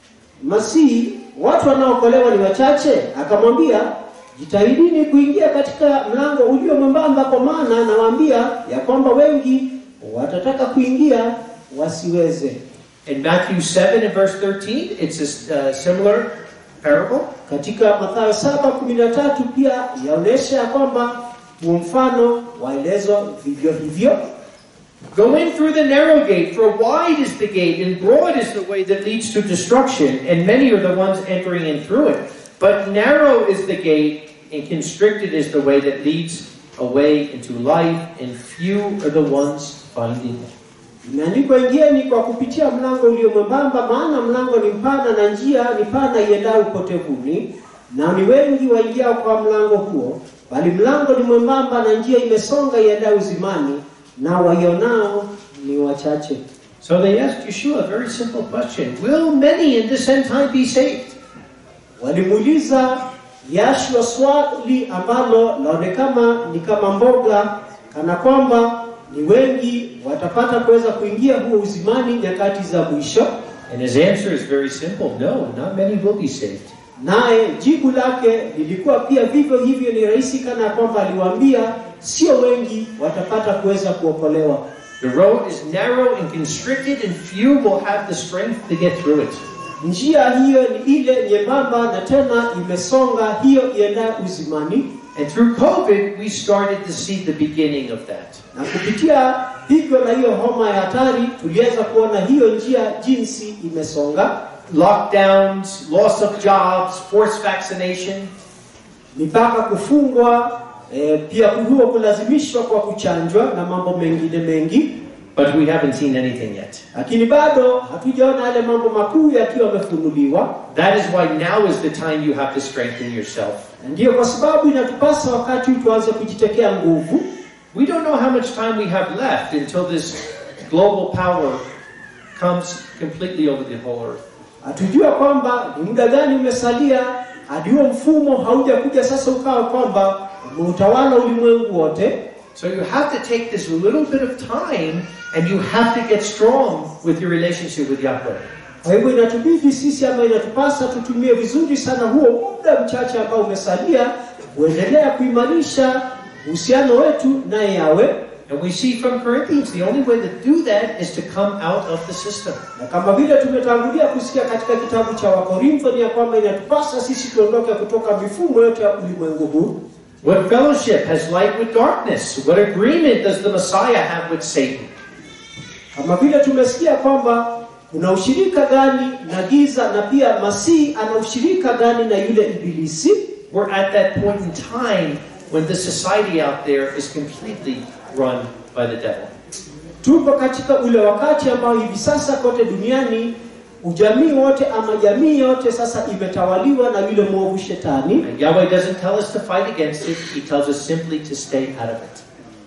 Masihi watu wanaokolewa ni wachache? Akamwambia, jitahidini kuingia katika mlango ulio mwembamba, kwa maana nawaambia ya kwamba wengi watataka kuingia wasiweze. In Matthew 7 and verse 13, it's a uh, similar parable. Katika Mathayo 7:13 pia yaonesha ya kwamba huu mfano waelezwa vivyo hivyo. Go in through the narrow gate, for wide is the gate, and broad is the way that leads to destruction, and many are the ones entering in through it. But narrow is the gate, and constricted is the way that leads a way into life, and few are the ones finding it. Imeandikwa, ingieni kwa kupitia mlango ulio mwembamba, maana mlango ni mpana na njia ni pana iendayo upotevuni, na ni wengi waingiao kwa mlango huo. Bali mlango ni mwembamba na njia imesonga iendayo uzimani, na waionao ni wachache. So they asked Yeshua a very simple question Will many in this end time be saved? Walimuuliza Yashua swali ambalo laonekana ni kama mboga, kana kwamba ni wengi watapata kuweza kuingia huo uzimani nyakati za mwisho. And his answer is very simple no, not many will be saved. Naye jibu lake lilikuwa pia vivyo hivyo, ni rahisi kana kwamba aliwaambia sio wengi watapata kuweza kuokolewa. The road is narrow and constricted, and few will have the strength to get through it. Njia hiyo ni ile nyembamba na tena imesonga, hiyo iendayo uzimani. And through COVID, we started to see the beginning of that. Na kupitia hivyo na hiyo homa ya hatari, tuliweza kuona hiyo njia jinsi imesonga. Lockdowns, loss of jobs, forced vaccination. mipaka kufungwa, eh, pia huo kulazimishwa kwa kuchanjwa na mambo mengine mengi, But we haven't seen anything yet. lakini bado hatujaona yale mambo makuu yakiwa yamefunuliwa. That is why now is the time you have to strengthen yourself. Na Ndiyo kwa sababu inatupasa wakati huu tuanze kujitekea nguvu. We don't know how much time we have left until this global power comes completely over the whole earth. Hatujua kwamba ni muda gani umesalia hadi huo mfumo haujakuja sasa ukawa kwamba umeutawala ulimwengu wote. So you have to take this little bit of time and you have to get strong with your relationship with Yahweh. Kwa hivyo inatubidi sisi ama inatupasa tutumie vizuri sana huo muda mchache ambao umesalia kuendelea kuimarisha uhusiano wetu naye yawe And we see from Corinthians the only way to do that is to come out of the system. na kama vile tumetangulia kusikia katika kitabu cha Wakorintho ni ya kwamba inatupasa sisi tuondoke kutoka mifumo yote ya ulimwengu huu. What fellowship has light with darkness? What agreement does the Messiah have with Satan? Kama vile tumesikia kwamba kuna ushirika gani na giza, na pia Masihi ana ushirika gani na yule Ibilisi. We're at that point in time when the society out there is completely run by the devil. Tupo katika ule wakati ambao hivi sasa kote duniani ujamii wote ama jamii yote sasa imetawaliwa na yule mwovu shetani. And Yahweh doesn't tell us to fight against it, He tells us simply to stay out of it.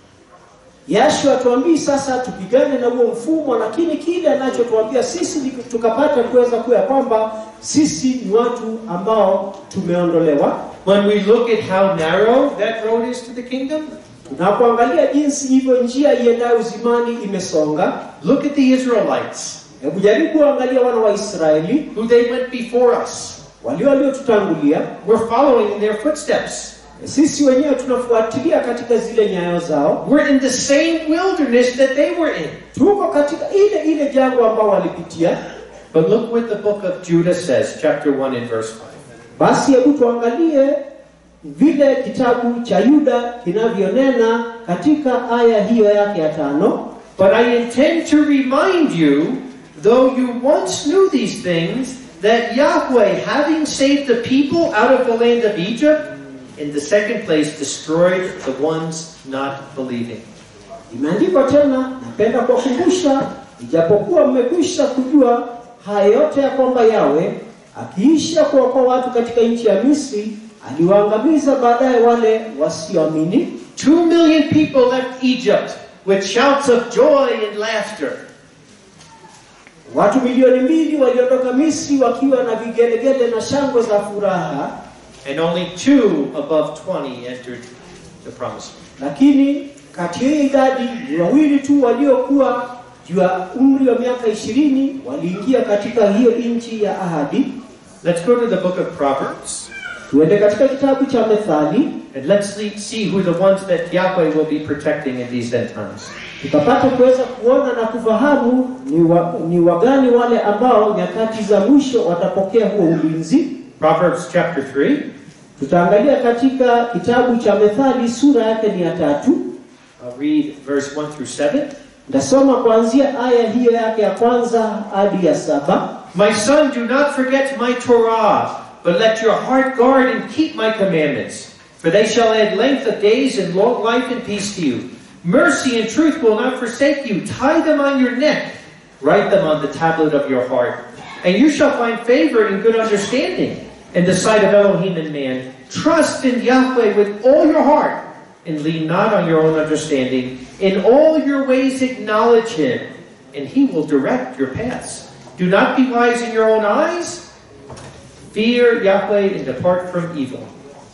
Yashua atuambii sasa tupigane na huo mfumo, lakini kile anachotuambia sisi ni tukapata kuweza kuya kwamba sisi ni watu ambao tumeondolewa. When we look at how narrow that road is to the kingdom, Tunapoangalia jinsi hivyo njia iendayo uzimani imesonga, look at the Israelites, hebu jaribu kuangalia wana wa Israeli who they went before us. walio waliotutangulia. We're following in their footsteps. Sisi wenyewe tunafuatilia katika zile nyayo zao, We're in the same wilderness that they were in. tuko katika ile ile jangwa ambao walipitia. But look what the book of Judah says, chapter 1 and verse 5. Basi hebu tuangalie vile kitabu cha Yuda kinavyonena katika aya hiyo yake ya tano. But I intend to remind you, though you once knew these things, that Yahweh, having saved the people out of the land of Egypt, in the second place destroyed the ones not believing. Imeandikwa tena, napenda kuwakumbusha, ijapokuwa mmekwisha kujua haya yote ya kwamba Yawe akiisha kuokoa watu katika nchi ya Misri aliwaangamiza baadaye wale wasioamini. Two million people left Egypt with shouts of joy and laughter. Watu milioni mbili waliondoka Misri wakiwa na vigelegele na shangwe za furaha, And only two above 20 entered the promised land. lakini kati ya hiyo idadi ni wawili tu waliokuwa juu ya umri wa miaka ishirini waliingia katika hiyo nchi ya ahadi. Let's go to the book of Proverbs Tuende katika kitabu cha Methali and let's see- see who the ones that Yahweh will be protecting in these end times. tukapata kuweza kuona na kufahamu ni, wa, ni wagani wale ambao nyakati za mwisho watapokea huo ulinzi. Proverbs chapter 3, Tutaangalia katika kitabu cha Methali sura yake ni ya tatu. I'll read verse 1 through 7. Nitasoma kuanzia aya hiyo yake ya kwanza hadi ya saba. My son, do not forget my Torah, but let your heart guard and keep my commandments. For they shall add length of days and long life and peace to you. Mercy and truth will not forsake you. Tie them on your neck. Write them on the tablet of your heart. And you shall find favor and good understanding in the sight of Elohim and man. Trust in Yahweh with all your heart and lean not on your own understanding. In all your ways acknowledge him, and he will direct your paths. Do not be wise in your own eyes. Fear Yahweh and depart from evil.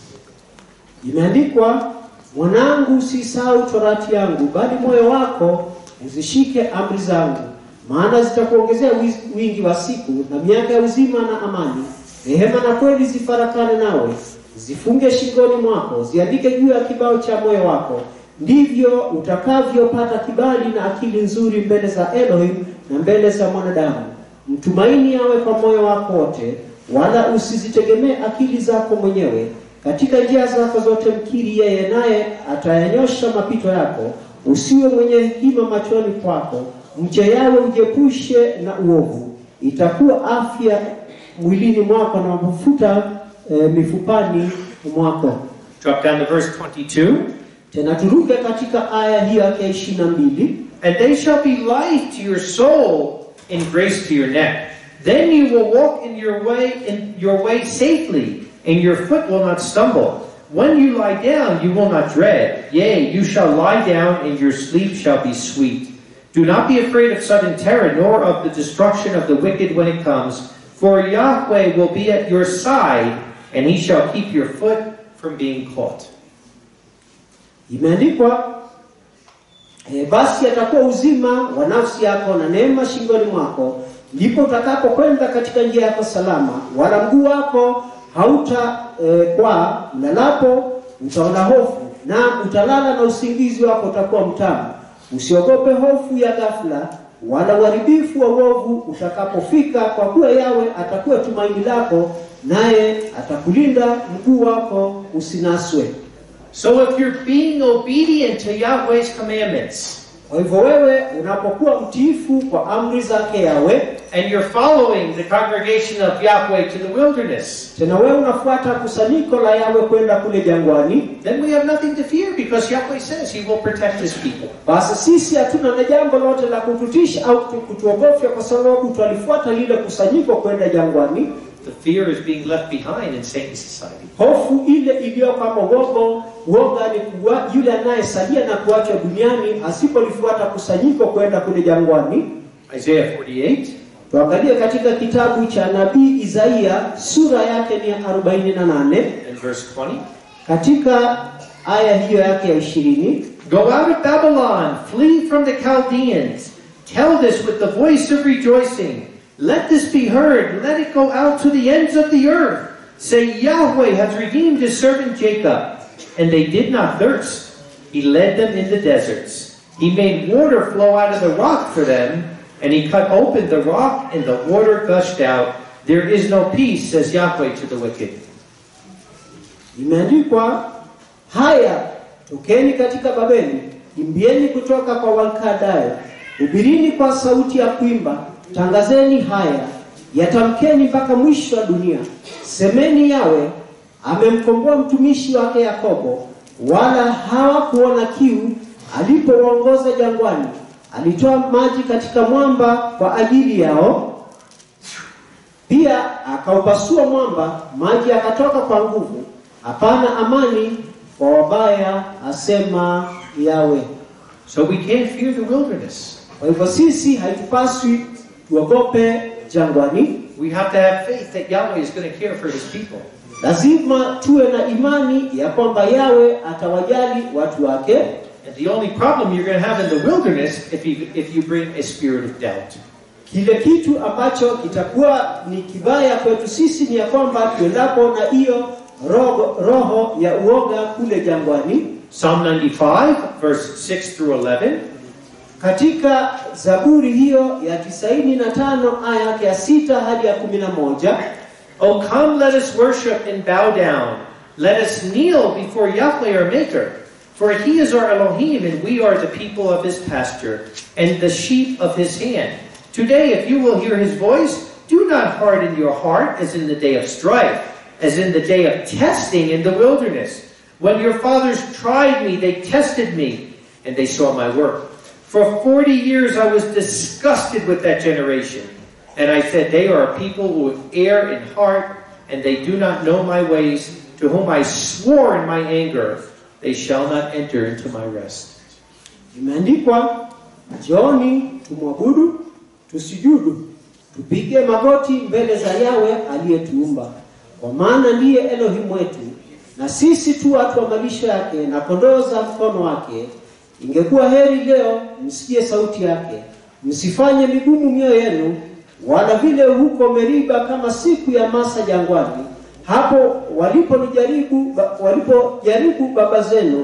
Imeandikwa, mwanangu, usisahau torati yangu, bali moyo wako uzishike amri zangu, maana zitakuongezea wiz- wingi wa siku na miaka ya uzima na amani. Rehema na kweli zifarakane nawe, zifunge shingoni mwako, ziandike juu ya kibao cha moyo wako. Ndivyo utakavyopata kibali na akili nzuri mbele za Elohim na mbele za mwanadamu. Mtumaini yawe kwa moyo wako wote, wala usizitegemee akili zako mwenyewe. Katika njia zako zote mkiri yeye, naye atayanyosha mapito yako. Usiwe mwenye hekima machoni kwako, mche yawe, ujiepushe na uovu. Itakuwa afya mwilini mwako na mafuta e, mifupani mwako. Drop down to verse 22. Tena turuke katika aya hiyo yake ya ishirini na mbili. And they shall be life to your soul and grace to your neck. Then you will walk in your way in your way safely, and your foot will not stumble. When you lie down, you will not dread. Yea, you shall lie down, and your sleep shall be sweet. Do not be afraid of sudden terror, nor of the destruction of the wicked when it comes. For Yahweh will be at your side, and he shall keep your foot from being caught. Imeandikwa e, basi atakuwa uzima wa nafsi yako na neema shingoni mwako, ndipo utakapokwenda katika njia yako salama, wala mguu wako hauta e, kwa ulalapo utaona hofu, na utalala na usingizi wako utakuwa mtamu. Usiogope hofu ya ghafla, wala uharibifu wa uovu utakapofika, kwa kuwa yawe atakuwa tumaini lako, naye atakulinda mguu wako usinaswe. So if you're being obedient to Yahweh's commandments, Kwa hivyo wewe unapokuwa mtiifu kwa amri zake Yawe, and you're following the congregation of Yahweh to the wilderness, tena wewe unafuata kusanyiko la Yawe kwenda kule jangwani, then we have nothing to fear because Yahweh says He will protect His people. basi sisi hatuna na jambo lote la kututisha au kutu- kutuogofya, kwa sababu twalifuata lile kusanyiko kwenda jangwani. The fear is being left behind in Satan's society. Hofu ile iliyo kama uogo, uoga ni kuwa, yule anayesalia na kuachwa duniani asipolifuata kusanyiko kwenda kule jangwani. Isaiah 48, Tuangalie katika kitabu cha nabii Isaia sura yake ni ya 48 and verse 20. katika aya hiyo yake ya ishirini Go out of Babylon, flee from the Chaldeans. Tell this with the voice of rejoicing. Let this be heard. Let it go out to the ends of the earth. Say, Yahweh has redeemed his servant Jacob, and they did not thirst. He led them in the deserts. He made water flow out of the rock for them, and he cut open the rock, and the water gushed out. There is no peace, says Yahweh to the wicked. imeandikwa haya tokeni katika babeli kimbieni kutoka kwa walkadayo hubirini kwa sauti ya kuimba tangazeni haya yatamkeni mpaka mwisho wa dunia semeni yawe amemkomboa mtumishi wake yakobo wala hawakuona kiu alipowaongoza jangwani alitoa maji katika mwamba kwa ajili yao pia akaupasua mwamba, maji yakatoka kwa nguvu. Hapana amani kwa wabaya, asema Yawe. So we can't fear the wilderness. Kwa hivyo sisi haitupaswi tuogope jangwani, We have to have faith that Yahweh is going to care for his people. lazima tuwe na imani ya kwamba Yawe atawajali watu wake, And the only problem you're going to have in the wilderness if you, if you bring a spirit of doubt. kile kitu ambacho kitakuwa ni kibaya kwetu sisi ni ya kwamba tuendapo na hiyo roho, roho ya uoga kule jangwani. Psalm 95, verse 6 through 11. Katika Zaburi hiyo ya tisaini na tano aya yake ya sita hadi ya kumi na moja Oh, come, let us worship and bow down. Let us kneel before Yahweh our Maker. For he is our Elohim, and we are the people of his pasture, and the sheep of his hand. Today, if you will hear his voice, do not harden your heart as in the day of strife, as in the day of testing in the wilderness, When your fathers tried me, they tested me, and they saw my work. For 40 years I was disgusted with that generation. And I said, They are a people who err in heart, and they do not know my ways, to whom I swore in my anger, they shall not enter into my rest. Imeandikwa, njooni tumwabudu, tusijudu, tupige magoti mbele za Yawe aliyetuumba, kwa maana ndiye Elohim wetu, na sisi tu watu wa malisho yake na kondoo za mkono wake. Ingekuwa heri leo msikie sauti yake, msifanye migumu mioyo yenu, wala vile huko Meriba, kama siku ya Masa jangwani, hapo waliponijaribu walipojaribu baba zenu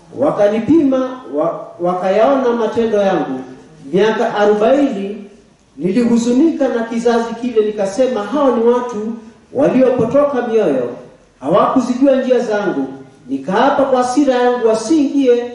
wakanipima wa, wakayaona matendo yangu. Miaka arobaini nilihuzunika na kizazi kile, nikasema hao ni watu waliopotoka mioyo, hawakuzijua njia zangu. Nikaapa kwa hasira yangu wasiingie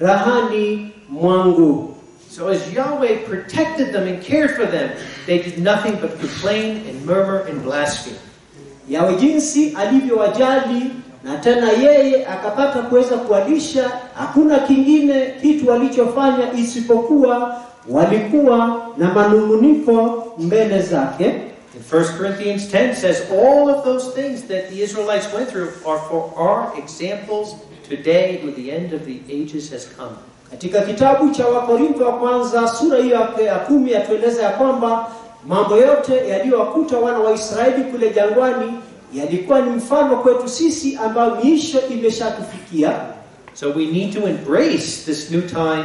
rahani mwangu. So as Yahweh protected them and cared for them, they did nothing but complain and murmur and blaspheme. Yawe jinsi alivyowajali na tena yeye akapata kuweza kuwalisha. Hakuna kingine kitu walichofanya isipokuwa walikuwa na manunguniko mbele zake. In 1 Corinthians 10 says, All of those things that the Israelites went through are for our examples today when the end of the ages has come. Katika kitabu cha Wakorintho wa kwanza sura hiyo ya- ya kumi yatueleza ya kwamba mambo yote yaliyowakuta wana wa Israeli kule jangwani yalikuwa ni mfano kwetu sisi ambayo miisho imeshatufikia. So we need to embrace this new time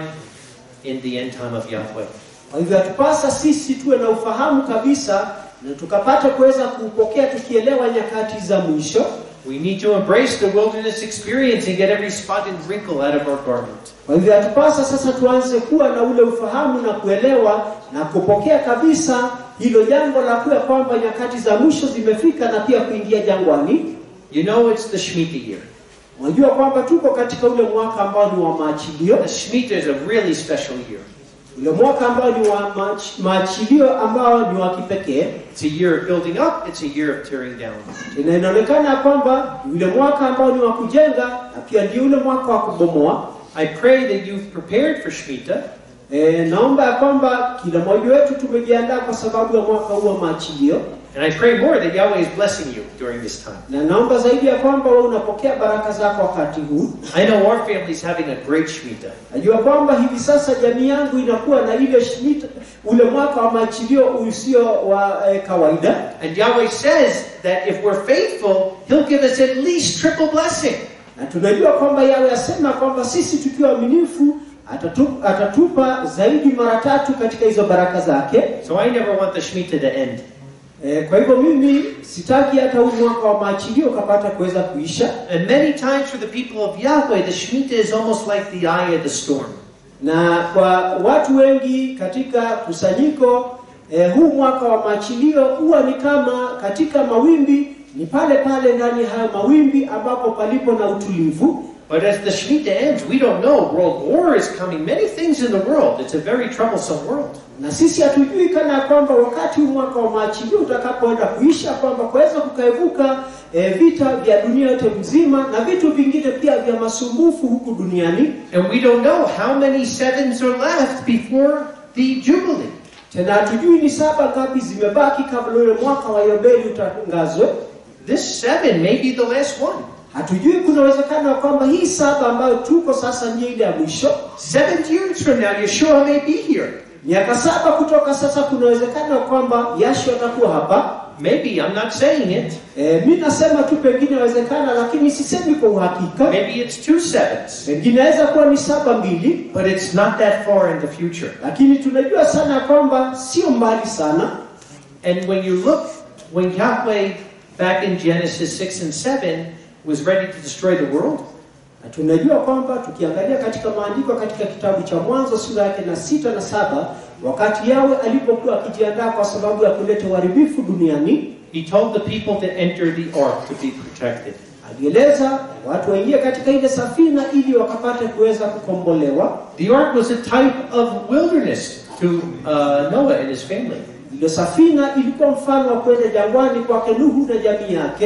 in the end time of Yahweh. Kwa hivyo yatupasa sisi tuwe na ufahamu kabisa na tukapata kuweza kupokea tukielewa nyakati za mwisho. We need to embrace the wilderness experience and get every spot and wrinkle out of our garment. Kwa hivyo yatupasa sasa tuanze kuwa na ule ufahamu na kuelewa na kupokea kabisa hilo jambo la kuwa kwamba nyakati za mwisho zimefika na pia kuingia jangwani. You know it's the Shemitah year. Unajua kwamba tuko katika ule mwaka ambao ni wa maachilio, The Shemitah is a really special year. ule mwaka ambao ni wa maach- maachilio ambao ni wa kipekee. It's a year of building up, it's a year of tearing down. Tena inaonekana ya kwamba ni ule mwaka ambao ni wa kujenga na pia ndio ule mwaka wa kubomoa. I pray that you've prepared for Shemitah E, naomba ya kwamba kila mmoja wetu tumejiandaa kwa sababu ya mwaka huu wa maachilio, And I pray more that Yahweh is blessing you during this time. na naomba zaidi ya kwamba wewe unapokea baraka zako wakati huu. I know our family is having a great Shemitah. Najua kwamba hivi sasa jamii yangu inakuwa na ile shmita, ule mwaka wa maachilio usio wa eh, kawaida, And Yahweh says that if we're faithful, He'll give us at least triple blessing. na tunajua kwamba yawe asema kwamba sisi tukiwa waaminifu atatu, atatupa zaidi mara tatu katika hizo baraka zake. So I never want the Shemitah to end. E, kwa hivyo mimi sitaki hata huu mwaka wa maachilio ukapata kuweza kuisha. And many times for the people of Yahweh, the Shemitah is almost like the eye of the storm. na kwa watu wengi katika kusanyiko eh, huu mwaka wa maachilio huwa ni kama katika mawimbi, ni pale pale ndani ya hayo mawimbi ambapo palipo na utulivu. But as the Shemitah ends, we don't know. World war is coming. Many things in the world. It's a very troublesome world. Na sisi hatujui kana ya kwamba wakati huu mwaka wa maachilio utakapoenda kuisha, kwamba kuweza kukaevuka eh, vita vya dunia yote mzima na vitu vingine pia vya masumbufu huku duniani. And we don't know how many sevens are left before the Jubilee. Tena hatujui ni saba ngapi zimebaki kabla ule mwaka wa Yobeli utangazwe. This seven may be the last one. Hatujui, kuna uwezekano wa kwamba hii saba ambayo tuko sasa ndiyo ile ya mwisho. Seven years from now, Yeshua may be here. Miaka saba kutoka sasa, kuna uwezekano wa kwamba Yashua atakuwa hapa. Maybe, I'm not saying it. E, mi nasema tu pengine inawezekana, lakini sisemi kwa uhakika. Maybe it's two sevens. Pengine inaweza kuwa ni saba mbili, But it's not that far in the future. lakini tunajua sana ya kwamba sio mbali sana. And when you look, when Yahweh, back in Genesis 6 and 7, was ready to destroy the world, Na tunajua kwamba tukiangalia katika maandiko katika kitabu cha Mwanzo sura yake na sita na saba wakati Yawe alipokuwa akijiandaa kwa sababu ya kuleta uharibifu duniani, He told the people to enter the ark to be protected. alieleza watu waingie katika ile safina ili wakapate kuweza kukombolewa. The ark was a type of wilderness to uh, Noah and his family. Ile safina ilikuwa mfano wa kwenda jangwani kwake Nuhu na jamii yake.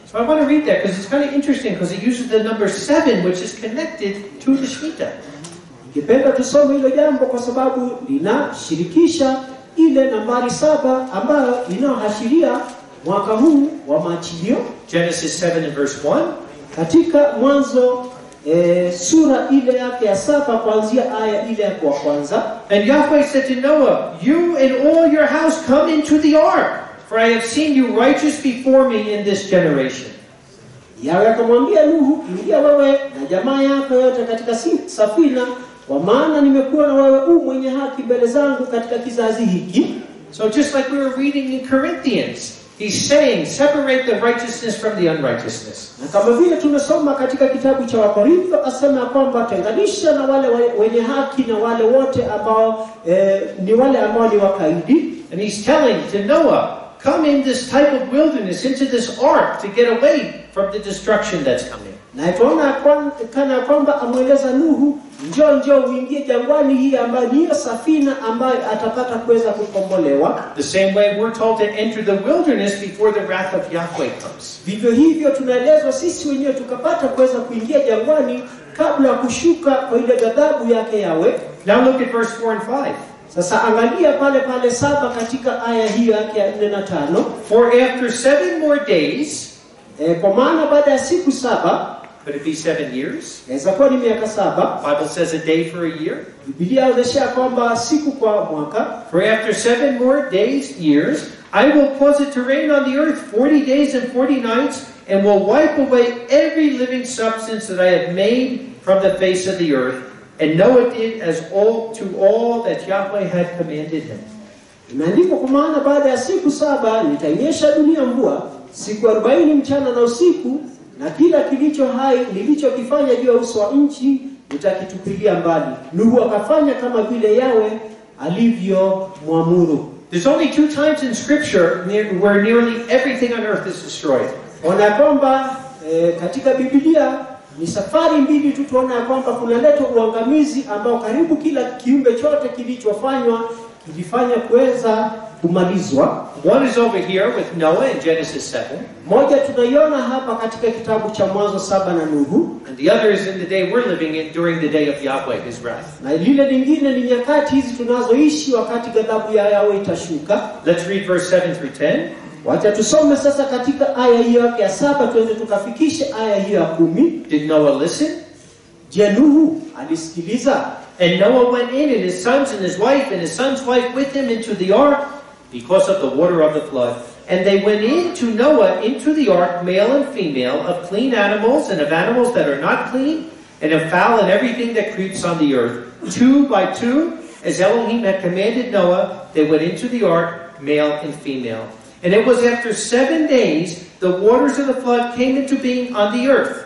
So I want to read that because it's kind of interesting because it uses the number seven, which is connected to the Shemitah. Ningependa tusome hilo jambo kwa sababu linashirikisha ile nambari saba ambayo inayoashiria mwaka huu wa maachilio Genesis 7 and verse 1. katika Mwanzo e, sura ile yake ya saba kuanzia aya ile ya kwa kwanza. And Yahweh said to Noah, You and all your house come into the ark, for I have seen you righteous before me in this generation. Yawe akamwambia Nuhu, ingia wewe na jamaa yako yote katika si- safina, kwa maana nimekuwa na wewe u mwenye haki mbele zangu katika kizazi hiki. So just like we were reading in Corinthians, he's saying, separate the righteousness from the unrighteousness. Na kama vile tumesoma katika kitabu cha Wakorintho, asema ya kwamba tenganisha na wale wa- wenye haki na wale wote ambao eh, ni wale ambao ni wakaidi. And he's telling to Noah, come in this type of wilderness, into this ark, to get away from the destruction that's coming. Na tunaona ya kwan- kana ya kwamba amweleza Nuhu, njoo njoo uingie jangwani hii ambayo ni hiyo safina ambayo atapata kuweza kukombolewa. The same way we're told to enter the wilderness before the wrath of Yahweh comes. Vivyo hivyo tunaelezwa sisi wenyewe tukapata kuweza kuingia jangwani kabla ya kushuka kwa ile ghadhabu yake yawe. Now look at verse 4 and 5. Sasa angalia pale pale saba katika aya hiyo yake ya nne na tano. For after seven more days, E, kwa maana baada ya siku saba could it be seven years? inaweza kuwa ni miaka saba. Bible says a day for a year. Biblia inaonyesha kwamba siku kwa mwaka. For after seven more days, years, I will cause it to rain on the earth forty days and forty nights, and will wipe away every living substance that I have made from the face of the earth. And Noah did as all to all that Yahweh had commanded him. Imeandikwa kwa maana baada ya siku saba nitainyesha dunia mvua siku arobaini mchana na usiku, na kila kilicho hai nilichokifanya juu ya uso wa nchi nitakitupilia mbali. Nuhu akafanya kama vile Yawe alivyomwamuru. There's only two times in Scripture near, where nearly everything on earth is destroyed. Ona ya kwamba e, katika Biblia ni safari mbili tu tuona ya kwamba kunaletwa uangamizi ambao karibu kila kiumbe chote kilichofanywa kilifanya kuweza kumalizwa. One is over here with Noah in Genesis 7, Moja tunaiona hapa katika kitabu cha Mwanzo saba na Nuhu, and the other is in the day we're living in during the day of Yahweh, his wrath. na lile lingine ni nyakati hizi tunazoishi wakati ghadhabu ya Yawe itashuka. Let's read verse 7 through 10. Wacha tusome sasa katika aya hiyo yake ya saba, tuende tukafikishe aya hiyo ya kumi. Did Noah listen? Je, Nuhu alisikiliza? And Noah went in, and his sons and his wife, and his son's wife with him into the ark because of the water of the flood. And they went in to Noah into the ark, male and female, of clean animals and of animals that are not clean, and of fowl and everything that creeps on the earth. Two by two, as Elohim had commanded Noah, they went into the ark, male and female. And it was after seven days the waters of the flood came into being on the earth.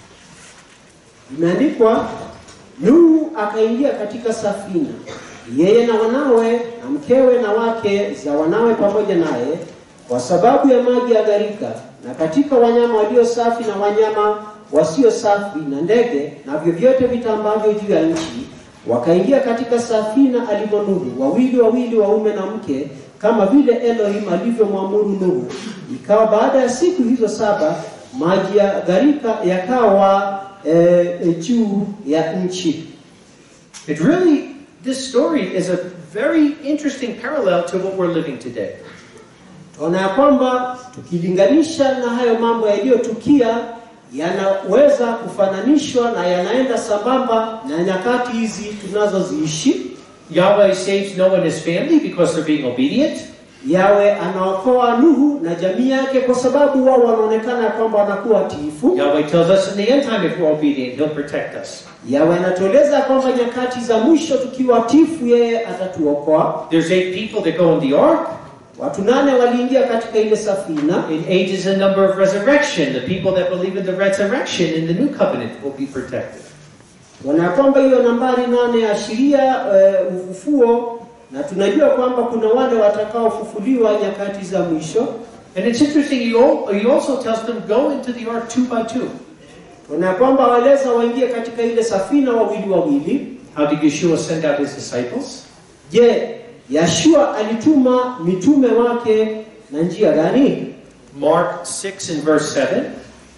Imeandikwa, Nuhu akaingia katika safina, yeye na wanawe na mkewe na wake za wanawe pamoja naye, kwa sababu ya maji ya gharika, na katika wanyama walio safi na wanyama wasio safi na ndege na vyovyote vitambavyo juu ya nchi, wakaingia katika safina alimo Nuhu, wawili wawili, waume na mke, kama vile Elohim alivyomwamuru Nuhu. Ikawa baada ya siku hizo saba, maji ya gharika yakawa eh, juu ya nchi. It really, this story is a very interesting parallel to what we're living today. Tunaona ya kwamba tukilinganisha na hayo mambo yaliyotukia yanaweza kufananishwa na yanaenda sambamba na nyakati hizi tunazoziishi. Yahweh saves Noah and his family because they're being obedient. Yawe anaokoa Nuhu na jamii yake kwa sababu wao wanaonekana ya kwamba wanakuwa tiifu. Yahweh tells us in the end time, if we're obedient, He'll protect us. Yawe anatueleza ya kwamba nyakati za mwisho tukiwa tifu, yeye atatuokoa. There's eight people that go in the ark. Watu nane waliingia katika ile safina. And eight is a number of resurrection. The people that believe in the resurrection in the new covenant will be protected. Tunaona ya kwamba hiyo nambari nane yaashiria uh, ufufuo, na tunajua kwamba kuna wale watakaofufuliwa nyakati za mwisho. And it's interesting, he al- he also tells them, go into the ark two by two. Tunaona ya kwamba waleza waingie katika ile safina wawili wawili. How did Yeshua send out his disciples? Je, Yashua alituma mitume wake na njia gani? Mark 6 and verse 7.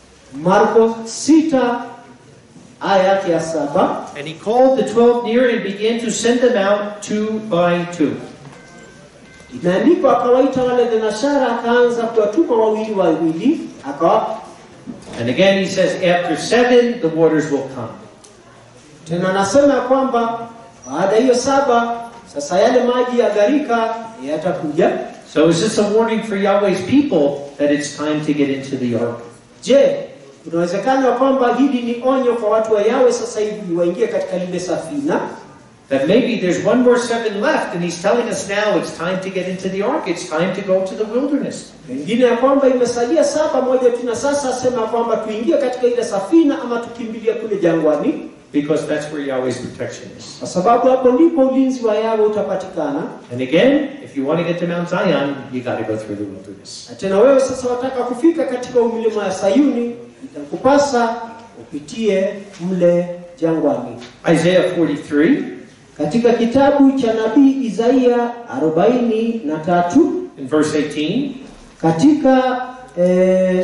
Marko 6 aya yake ya saba. And he called the twelve near and began to send them out two by two. Imeandikwa akawaita wale thenashara, akaanza kuwatuma wawili wawili, akawa And again he says, after seven, the waters will come. tena anasema ya kwamba baada ya hiyo saba, sasa yale maji ya gharika yatakuja. So is this a warning for Yahweh's people that it's time to get into the ark? Je, kuna uwezekano wa kwamba hili ni onyo kwa watu wa Yawe sasa hivi waingie katika lile safina? That maybe there's one more seven left, and he's telling us now it's time to get into the ark. It's time to go to the wilderness. Pengine ya kwamba imesalia saba moja tu, na sasa asema kwamba tuingie katika ile safina ama tukimbilie kule jangwani, Because that's where Yahweh's protection is. kwa sababu hapo ndipo ulinzi wa Yawe utapatikana. And again, if you want to get to Mount Zion, you got to go through the wilderness. Na tena wewe sasa wataka kufika katika milima ya Sayuni, itakupasa upitie mle jangwani. Isaiah 43 Katika kitabu cha nabii Isaia arobaini na tatu in verse 18. katika eh,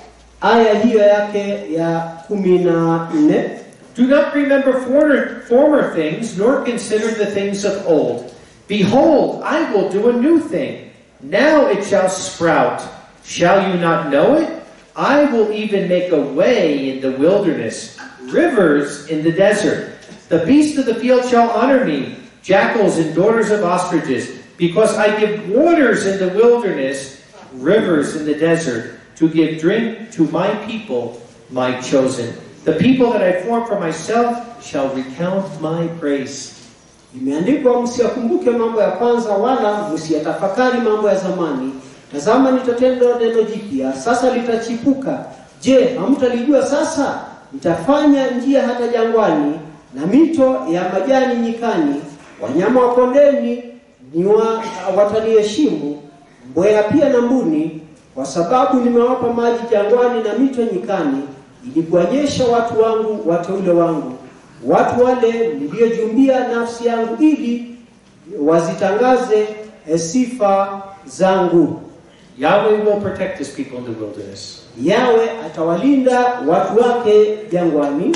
aya hiyo yake ya kumi na nne Do not remember former, former things, nor consider the things of old. Behold, I will do a new thing. Now it shall sprout. Shall you not know it? I will even make a way in the wilderness, rivers in the desert. The beasts of the field shall honor me, jackals and daughters of ostriches, because I give waters in the wilderness, rivers in the desert, to give drink to my people, my chosen. The people that I formed for myself shall recount my praise. imeandikwa, msiyakumbuke mambo ya kwanza, wala msiyatafakari mambo ya zamani. Tazama, nitatenda neno jipya, sasa litachipuka. Je, hamtalijua sasa? Nitafanya njia hata jangwani na mito ya majani nyikani. Wanyama wa kondeni ni wa, wataniheshimu, mbweha pia na mbuni, kwa sababu nimewapa maji jangwani na mito nyikani, ili kuonyesha watu wangu wateule wangu watu wale niliyojumbia nafsi yangu ili wazitangaze eh, sifa zangu. Yahweh will protect his people in the wilderness. Yawe atawalinda watu wake jangwani,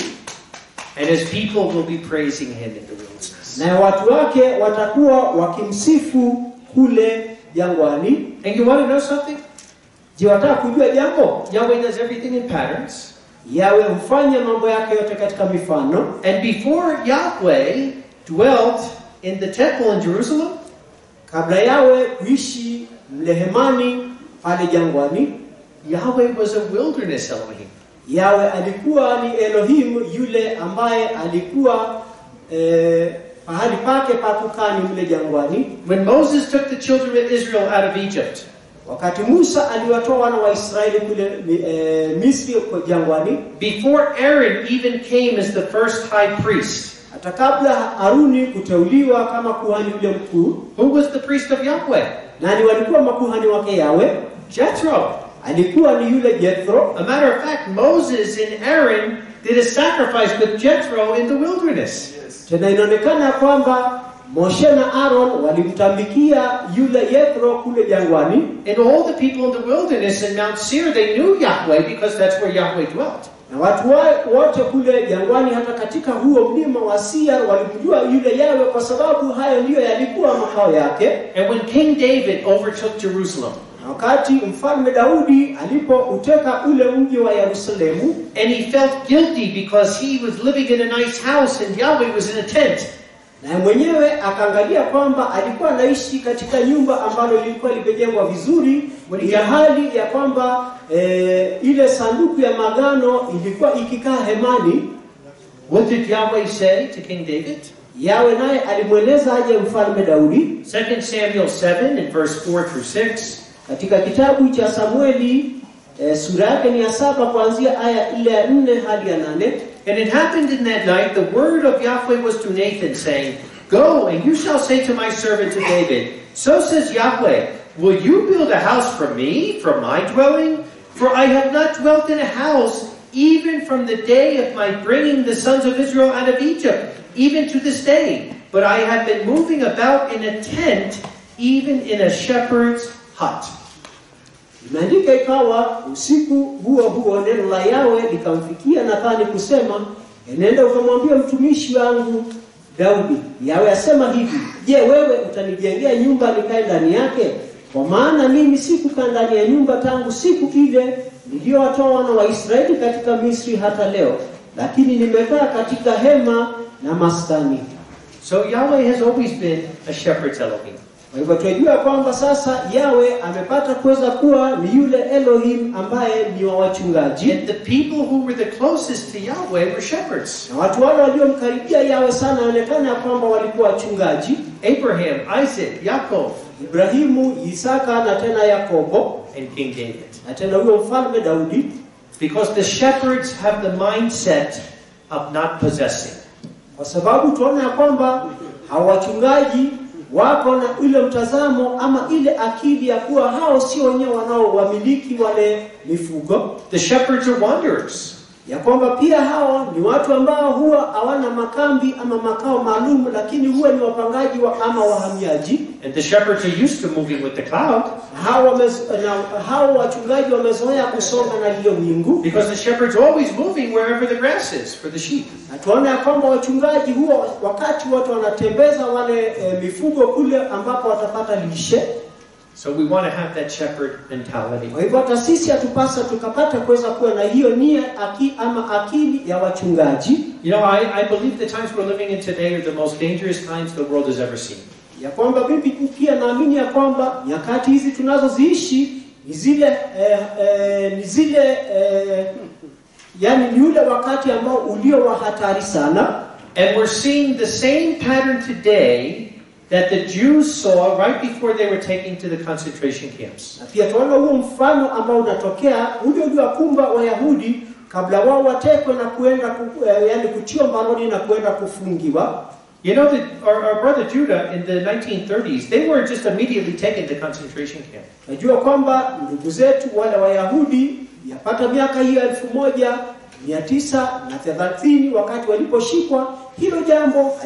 And his people will be praising him in the wilderness. na watu wake watakuwa wakimsifu kule jangwani. And you want to know something? Je, wataka kujua jambo? Yahweh does everything in patterns. Yawe hufanya mambo yake yote katika mifano. And before Yahweh dwelt in the temple in Jerusalem, Kabla Yawe kuishi mlehemani pale jangwani, Yahweh was a wilderness Elohim. Yawe alikuwa ni Elohim yule ambaye alikuwa eh, pahali pake pa kukaa ni mle jangwani. When Moses took the children of Israel out of Egypt, Wakati Musa aliwatoa wana wa Israeli kule eh, Misri kwa jangwani, before Aaron even came as the first high priest, hata kabla Haruni kuteuliwa kama kuhani yule mkuu, who was the priest of Yahweh? nani walikuwa makuhani wake Yawe? Jethro. Alikuwa ni yule Jethro. A matter of fact, Moses and Aaron did a sacrifice with Jethro in the wilderness. Tena inaonekana ya kwamba Moshe na Aaron walimtambikia yule Jethro kule jangwani, And all the people in the wilderness in Mount Seir, they knew Yahweh because that's where Yahweh dwelt. na watu wa- wote kule jangwani, hata katika huo mlima wa Seir walimjua yule Yawe kwa sababu hayo ndiyo yalikuwa makao yake. And when King David overtook Jerusalem, Na wakati mfalme Daudi alipouteka ule mji wa Yerusalemu, and he felt guilty because he was living in a nice house and Yahweh was in a tent. na mwenyewe akaangalia kwamba alikuwa anaishi katika nyumba ambalo lilikuwa limejengwa vizuri, ya hali ya kwamba eh, ile sanduku ya magano ilikuwa ikikaa hemani. What did Yahweh say to King David? Yawe naye alimweleza aje mfalme Daudi 2 Samuel 7 in verse 4 through 6. katika kitabu cha Samueli eh, sura yake ni ya saba kuanzia aya ile ya nne hadi ya nane. And it happened in that night, the word of Yahweh was to Nathan, saying, Go, and you shall say to my servant to David, So says Yahweh, Will you build a house for me, for my dwelling? For I have not dwelt in a house, even from the day of my bringing the sons of Israel out of Egypt, even to this day. But I have been moving about in a tent, even in a shepherd's hut. Imeandika ikawa usiku huo huo neno la Yawe likamfikia Nathani kusema, enenda ukamwambia mtumishi wangu Daudi, Yawe asema hivi, je, wewe utanijengea nyumba nikae ndani yake? Kwa maana mimi sikukaa ndani ya nyumba tangu siku ile niliyowatoa wana wa Israeli katika Misri hata leo, lakini nimekaa katika hema na maskani. So Yahweh has always been a shepherd's Elohim. Kwa hivyo tunajua kwamba sasa Yawe amepata kuweza kuwa ni yule Elohim ambaye ni wa wachungaji, And the people who were the closest to Yahweh were shepherds. na watu wale waliomkaribia Yawe sana inaonekana ya kwamba walikuwa wachungaji: Abraham, Isaac, Yaakov, Ibrahimu, Isaka na tena Yakobo and King David. na tena huyo mfalme Daudi, Because the shepherds have the mindset of not possessing. kwa sababu tunaona ya kwamba hao wachungaji wako na ile mtazamo ama ile akili ya kuwa hao sio wenyewe wanaowamiliki wale mifugo The shepherds are wanderers. ya kwamba pia hao ni watu ambao huwa hawana makambi ama makao maalum, lakini huwa ni wapangaji wa ama wahamiaji. And the shepherds are used to moving with the cloud Hao wamez, na hao wachungaji wamezoea kusonga na lile wingu, because the shepherd's always moving wherever the grass is for the sheep. na tunaona ya kwamba wachungaji huwa wakati wote wanatembeza wale e, mifugo kule ambapo watapata lishe. So we want to have that shepherd mentality. Kwa hivyo hata sisi hatupasa tukapata kuweza kuwa na hiyo nia aki, ama akili ya wachungaji You know, I, I believe the times we're living in today are the most dangerous times the world has ever seen. ya kwamba mimi pia naamini ya kwamba nyakati hizi tunazoziishi ni zile eh, eh, ni zile eh, yani ni ule wakati ambao ulio wa hatari sana, And we're seeing the same pattern today that the Jews saw right before they were taken to the concentration camps. na pia tunaona huo mfano ambao unatokea ule uliowakumba Wayahudi kabla wao watekwe na kuenda ku, eh, yani kutiwa mbaroni na kuenda kufungiwa. You know that our, our brother Judah in the 1930s, they weren't just immediately taken to concentration camp. Najua kwamba ndugu zetu wale Wayahudi yapata miaka hiyo elfu moja mia tisa na thelathini wakati waliposhikwa, hilo jambo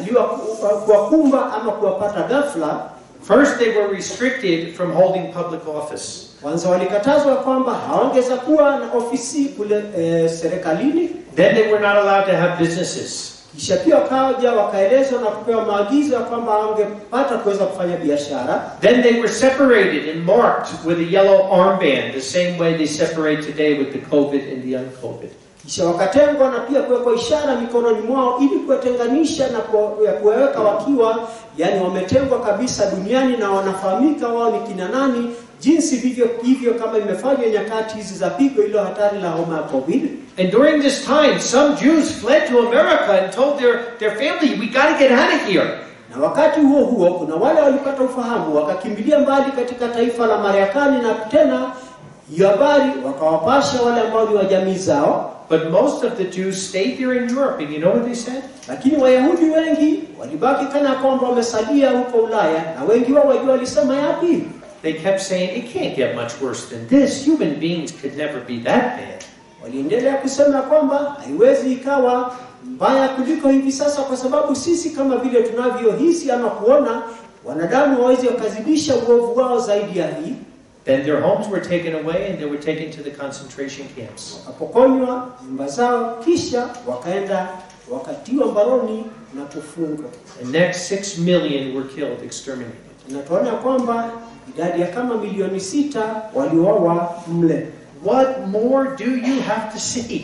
aliwakumba ama kuwapata ghafla. First, they were restricted from holding public office. Kwanza walikatazwa kwamba hawangeza kuwa na ofisi kule e, serikalini, Then they were not allowed to have businesses. kisha pia wakaja wakaelezwa na kupewa maagizo ya kwamba hawangepata kuweza kufanya biashara. Then they were separated and marked with a yellow armband, the same way they separate today with the COVID and the un-COVID. kisha wakatengwa na pia kuwekwa ishara mikononi mwao ili kuwatenganisha na kuwa- ya kuwaweka wakiwa yani wametengwa kabisa duniani na wanafahamika wao ni kina nani, jinsi vivyo hivyo kama imefanywa nyakati hizi za pigo ilo hatari la homa ya COVID. And during this time, some Jews fled to America and told their, their family, we got to get out of here. Na wakati huo huo kuna wale walipata ufahamu wakakimbilia mbali katika taifa la Marekani, na tena hiyo habari wakawapasha wale ambao ni wa jamii zao. But most of the Jews stayed there in Europe, and you know what they said? Lakini Wayahudi wengi walibaki kana kwamba wamesalia huko Ulaya, na wengi wao wajua walisema yapi? They kept saying, it can't get much worse than this. Human beings could never be that bad. Waliendelea kusema kwamba haiwezi ikawa mbaya kuliko hivi sasa, kwa sababu sisi kama vile tunavyohisi ama kuona, wanadamu hawawezi wakazidisha uovu wao zaidi ya hii. Then their homes were taken away and they were taken to the concentration camps. Wakapokonywa nyumba zao, kisha wakaenda wakatiwa mbaroni na kufungwa. And next, six million were killed, exterminated. Na tunaona kwamba idadi ya kama milioni sita waliuawa mle. What more do you have to see?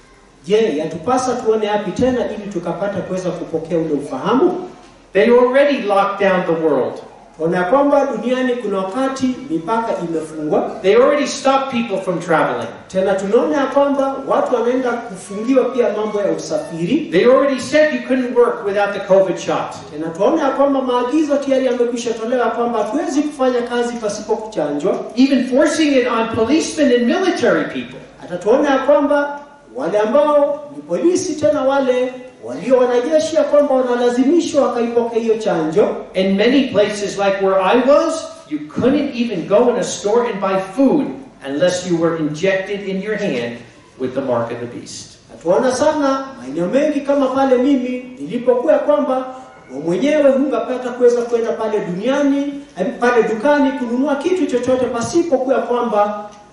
Je, yatupasa tuone yapi tena ili tukapata kuweza kupokea ule ufahamu? They already locked down the world. Tunaona kwamba duniani kuna wakati mipaka imefungwa, They already stopped people from traveling. tena tunaona ya kwamba watu wanaenda kufungiwa pia mambo ya usafiri, They already said you couldn't work without the COVID shot. tena tunaona ya kwamba maagizo tayari yamekwisha tolewa kwamba hatuwezi kufanya kazi pasipo kuchanjwa. Even forcing it on policemen and military people. Hata tuona ya kwamba wale ambao ni polisi, tena wale walio wanajeshi, ya kwamba wanalazimishwa wakaipokea hiyo chanjo. In many places, like where I was, you couldn't even go in a store and buy food unless you were injected in your hand with the mark of the beast. Na tuona sana maeneo mengi kama pale mimi nilipokuwa ya kwamba wewe mwenyewe hungapata kuweza kwenda pale duniani eh, pale dukani kununua kitu chochote pasipo kuwa kwamba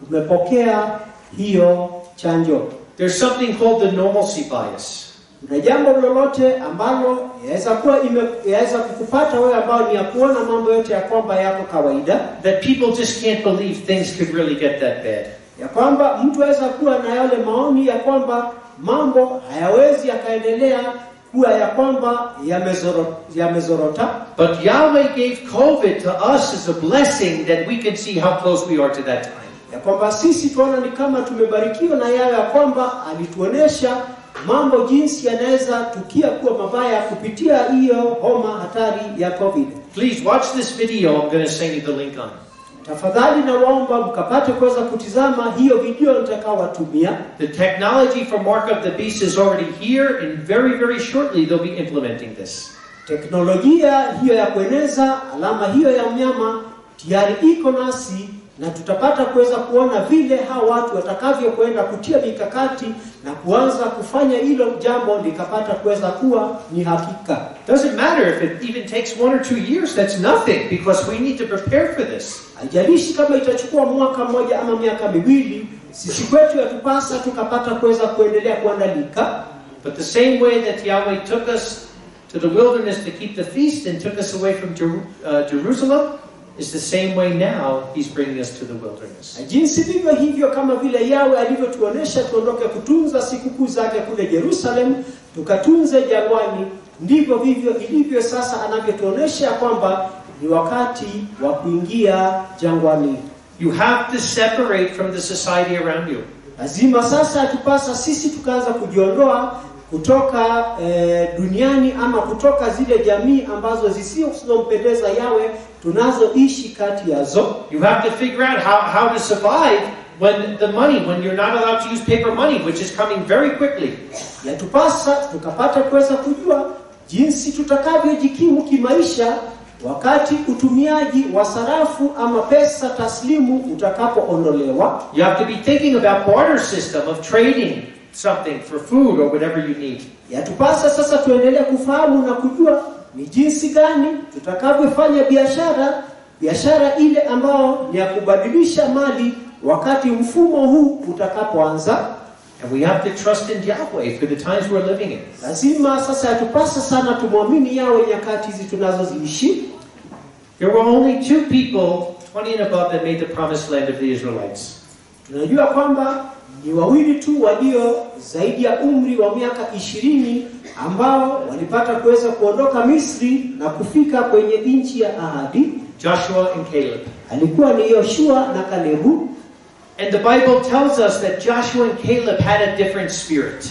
umepokea hiyo chanjo. There's something called the normalcy bias. Kuna jambo lolote ambalo yaweza kuwa ime- yaweza kukupata wewe ambao ni ya kuona mambo yote ya kwamba yako kawaida, That people just can't believe things could really get that bad. ya kwamba mtu aweza kuwa na yale maoni ya kwamba mambo hayawezi yakaendelea kuwa ya kwamba yamezoro- yamezorota, But Yahweh gave COVID to us as a blessing that we can see how close we are to that time. ya kwamba sisi tuona ni kama tumebarikiwa na yayo ya kwamba alituonesha mambo jinsi yanaweza tukia kuwa mabaya kupitia hiyo homa hatari ya COVID. Please watch this video. I'm going to send you the link on. Tafadhali nawaomba mkapate kuweza kutizama hiyo video nitakaowatumia. The technology for Mark of the Beast is already here, and very, very shortly they'll be implementing this. Teknolojia hiyo ya kueneza alama hiyo ya mnyama tayari iko nasi, na tutapata kuweza kuona vile hao watu watakavyokwenda kutia mikakati na kuanza kufanya hilo jambo likapata kuweza kuwa ni hakika. Doesn't matter if it even takes one or two years, that's nothing because we need to prepare for this. Haijalishi kama itachukua mwaka mmoja ama miaka miwili, sisi kwetu yatupasa tukapata kuweza kuendelea kuandalika, But the same way that Yahweh took us to the wilderness to keep the feast and took us away from Jeru- uh, Jerusalem is the same way now He's bringing us to the wilderness. na jinsi vivyo hivyo kama vile Yawe alivyotuonesha tuondoke kutunza sikukuu zake kule Yerusalem, tukatunze jangwani, ndivyo vivyo ilivyo sasa anavyotuonesha kwamba ni wakati wa kuingia jangwani. You have to separate from the society around you. Lazima sasa tupasa sisi tukaanza kujiondoa kutoka eh, duniani ama kutoka zile jamii ambazo zisizompendeza Yawe tunazoishi kati yazo. You have to figure out how, how to survive when the money, when you're not allowed to use paper money, which is coming very quickly. Yatupasa tukapata kuweza kujua jinsi tutakavyojikimu kimaisha wakati utumiaji wa sarafu ama pesa taslimu utakapoondolewa. You have to be thinking about barter system of trading something for food or whatever you need. Yatupasa sasa tuendelee kufahamu na kujua ni jinsi gani tutakavyofanya biashara, biashara ile ambao ni ya kubadilisha mali wakati mfumo huu utakapoanza. And we have to trust in Yahweh for the times we're living in. Lazima sasa yatupasa sana tumwamini yawe nyakati hizi tunazoziishi. There were only two people, 20 and above, that made the promised land of the Israelites. Tunajua kwamba ni wawili tu walio zaidi ya umri wa miaka ishirini ambao walipata kuweza kuondoka Misri na kufika kwenye nchi ya ahadi. Joshua and Caleb. Alikuwa ni Yoshua na Kalebu. And the Bible tells us that Joshua and Caleb had a different spirit.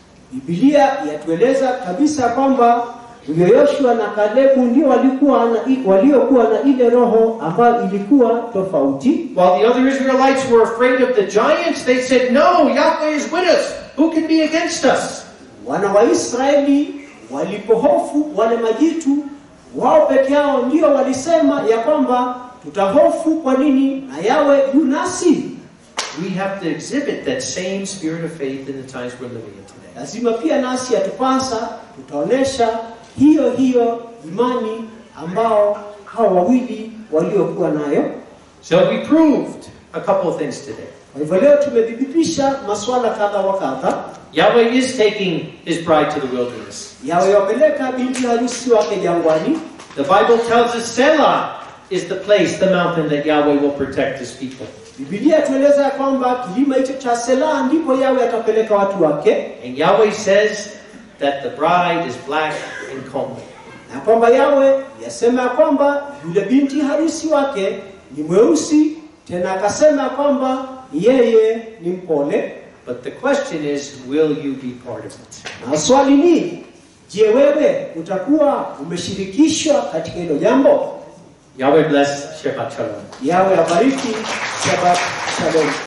Biblia yatueleza kabisa kwamba huyo Yoshua na Kalebu ndio walikuwa na waliokuwa na ile roho ambayo ilikuwa tofauti. While the other Israelites were afraid of the giants, they said, No, Yahweh is with us. Who can be against us? Wana wa Israeli walipohofu wale majitu, wao peke yao ndio walisema ya kwamba tutahofu kwa nini na yawe yunasi. We have to exhibit that same spirit of faith in the times we're living in today. Lazima pia nasi yatupasa tutaonesha hiyo hiyo imani ambao hao wawili waliokuwa nayo. So we proved a couple of things today. Kwa hivyo leo tumethibitisha masuala kadha wa kadha. Yahweh is taking his bride to the wilderness. Yawe wapeleka binti harusi wake jangwani. The Bible tells us Selah is the place, the mountain that Yahweh will protect his people. Biblia tueleza ya kwamba kilima hicho cha Sela ndipo Yawe atapeleka watu wake, And Yahweh says that the bride is black and comely. na kwamba Yawe yasema ya kwamba yule binti harusi wake ni mweusi, tena akasema ya kwamba yeye ni mpole. But the question is, will you be part of it? Na swali ni je, wewe utakuwa umeshirikishwa katika hilo jambo? Yahweh bless Shabbat Shalom. Yawe abariki. Shabbat shalom.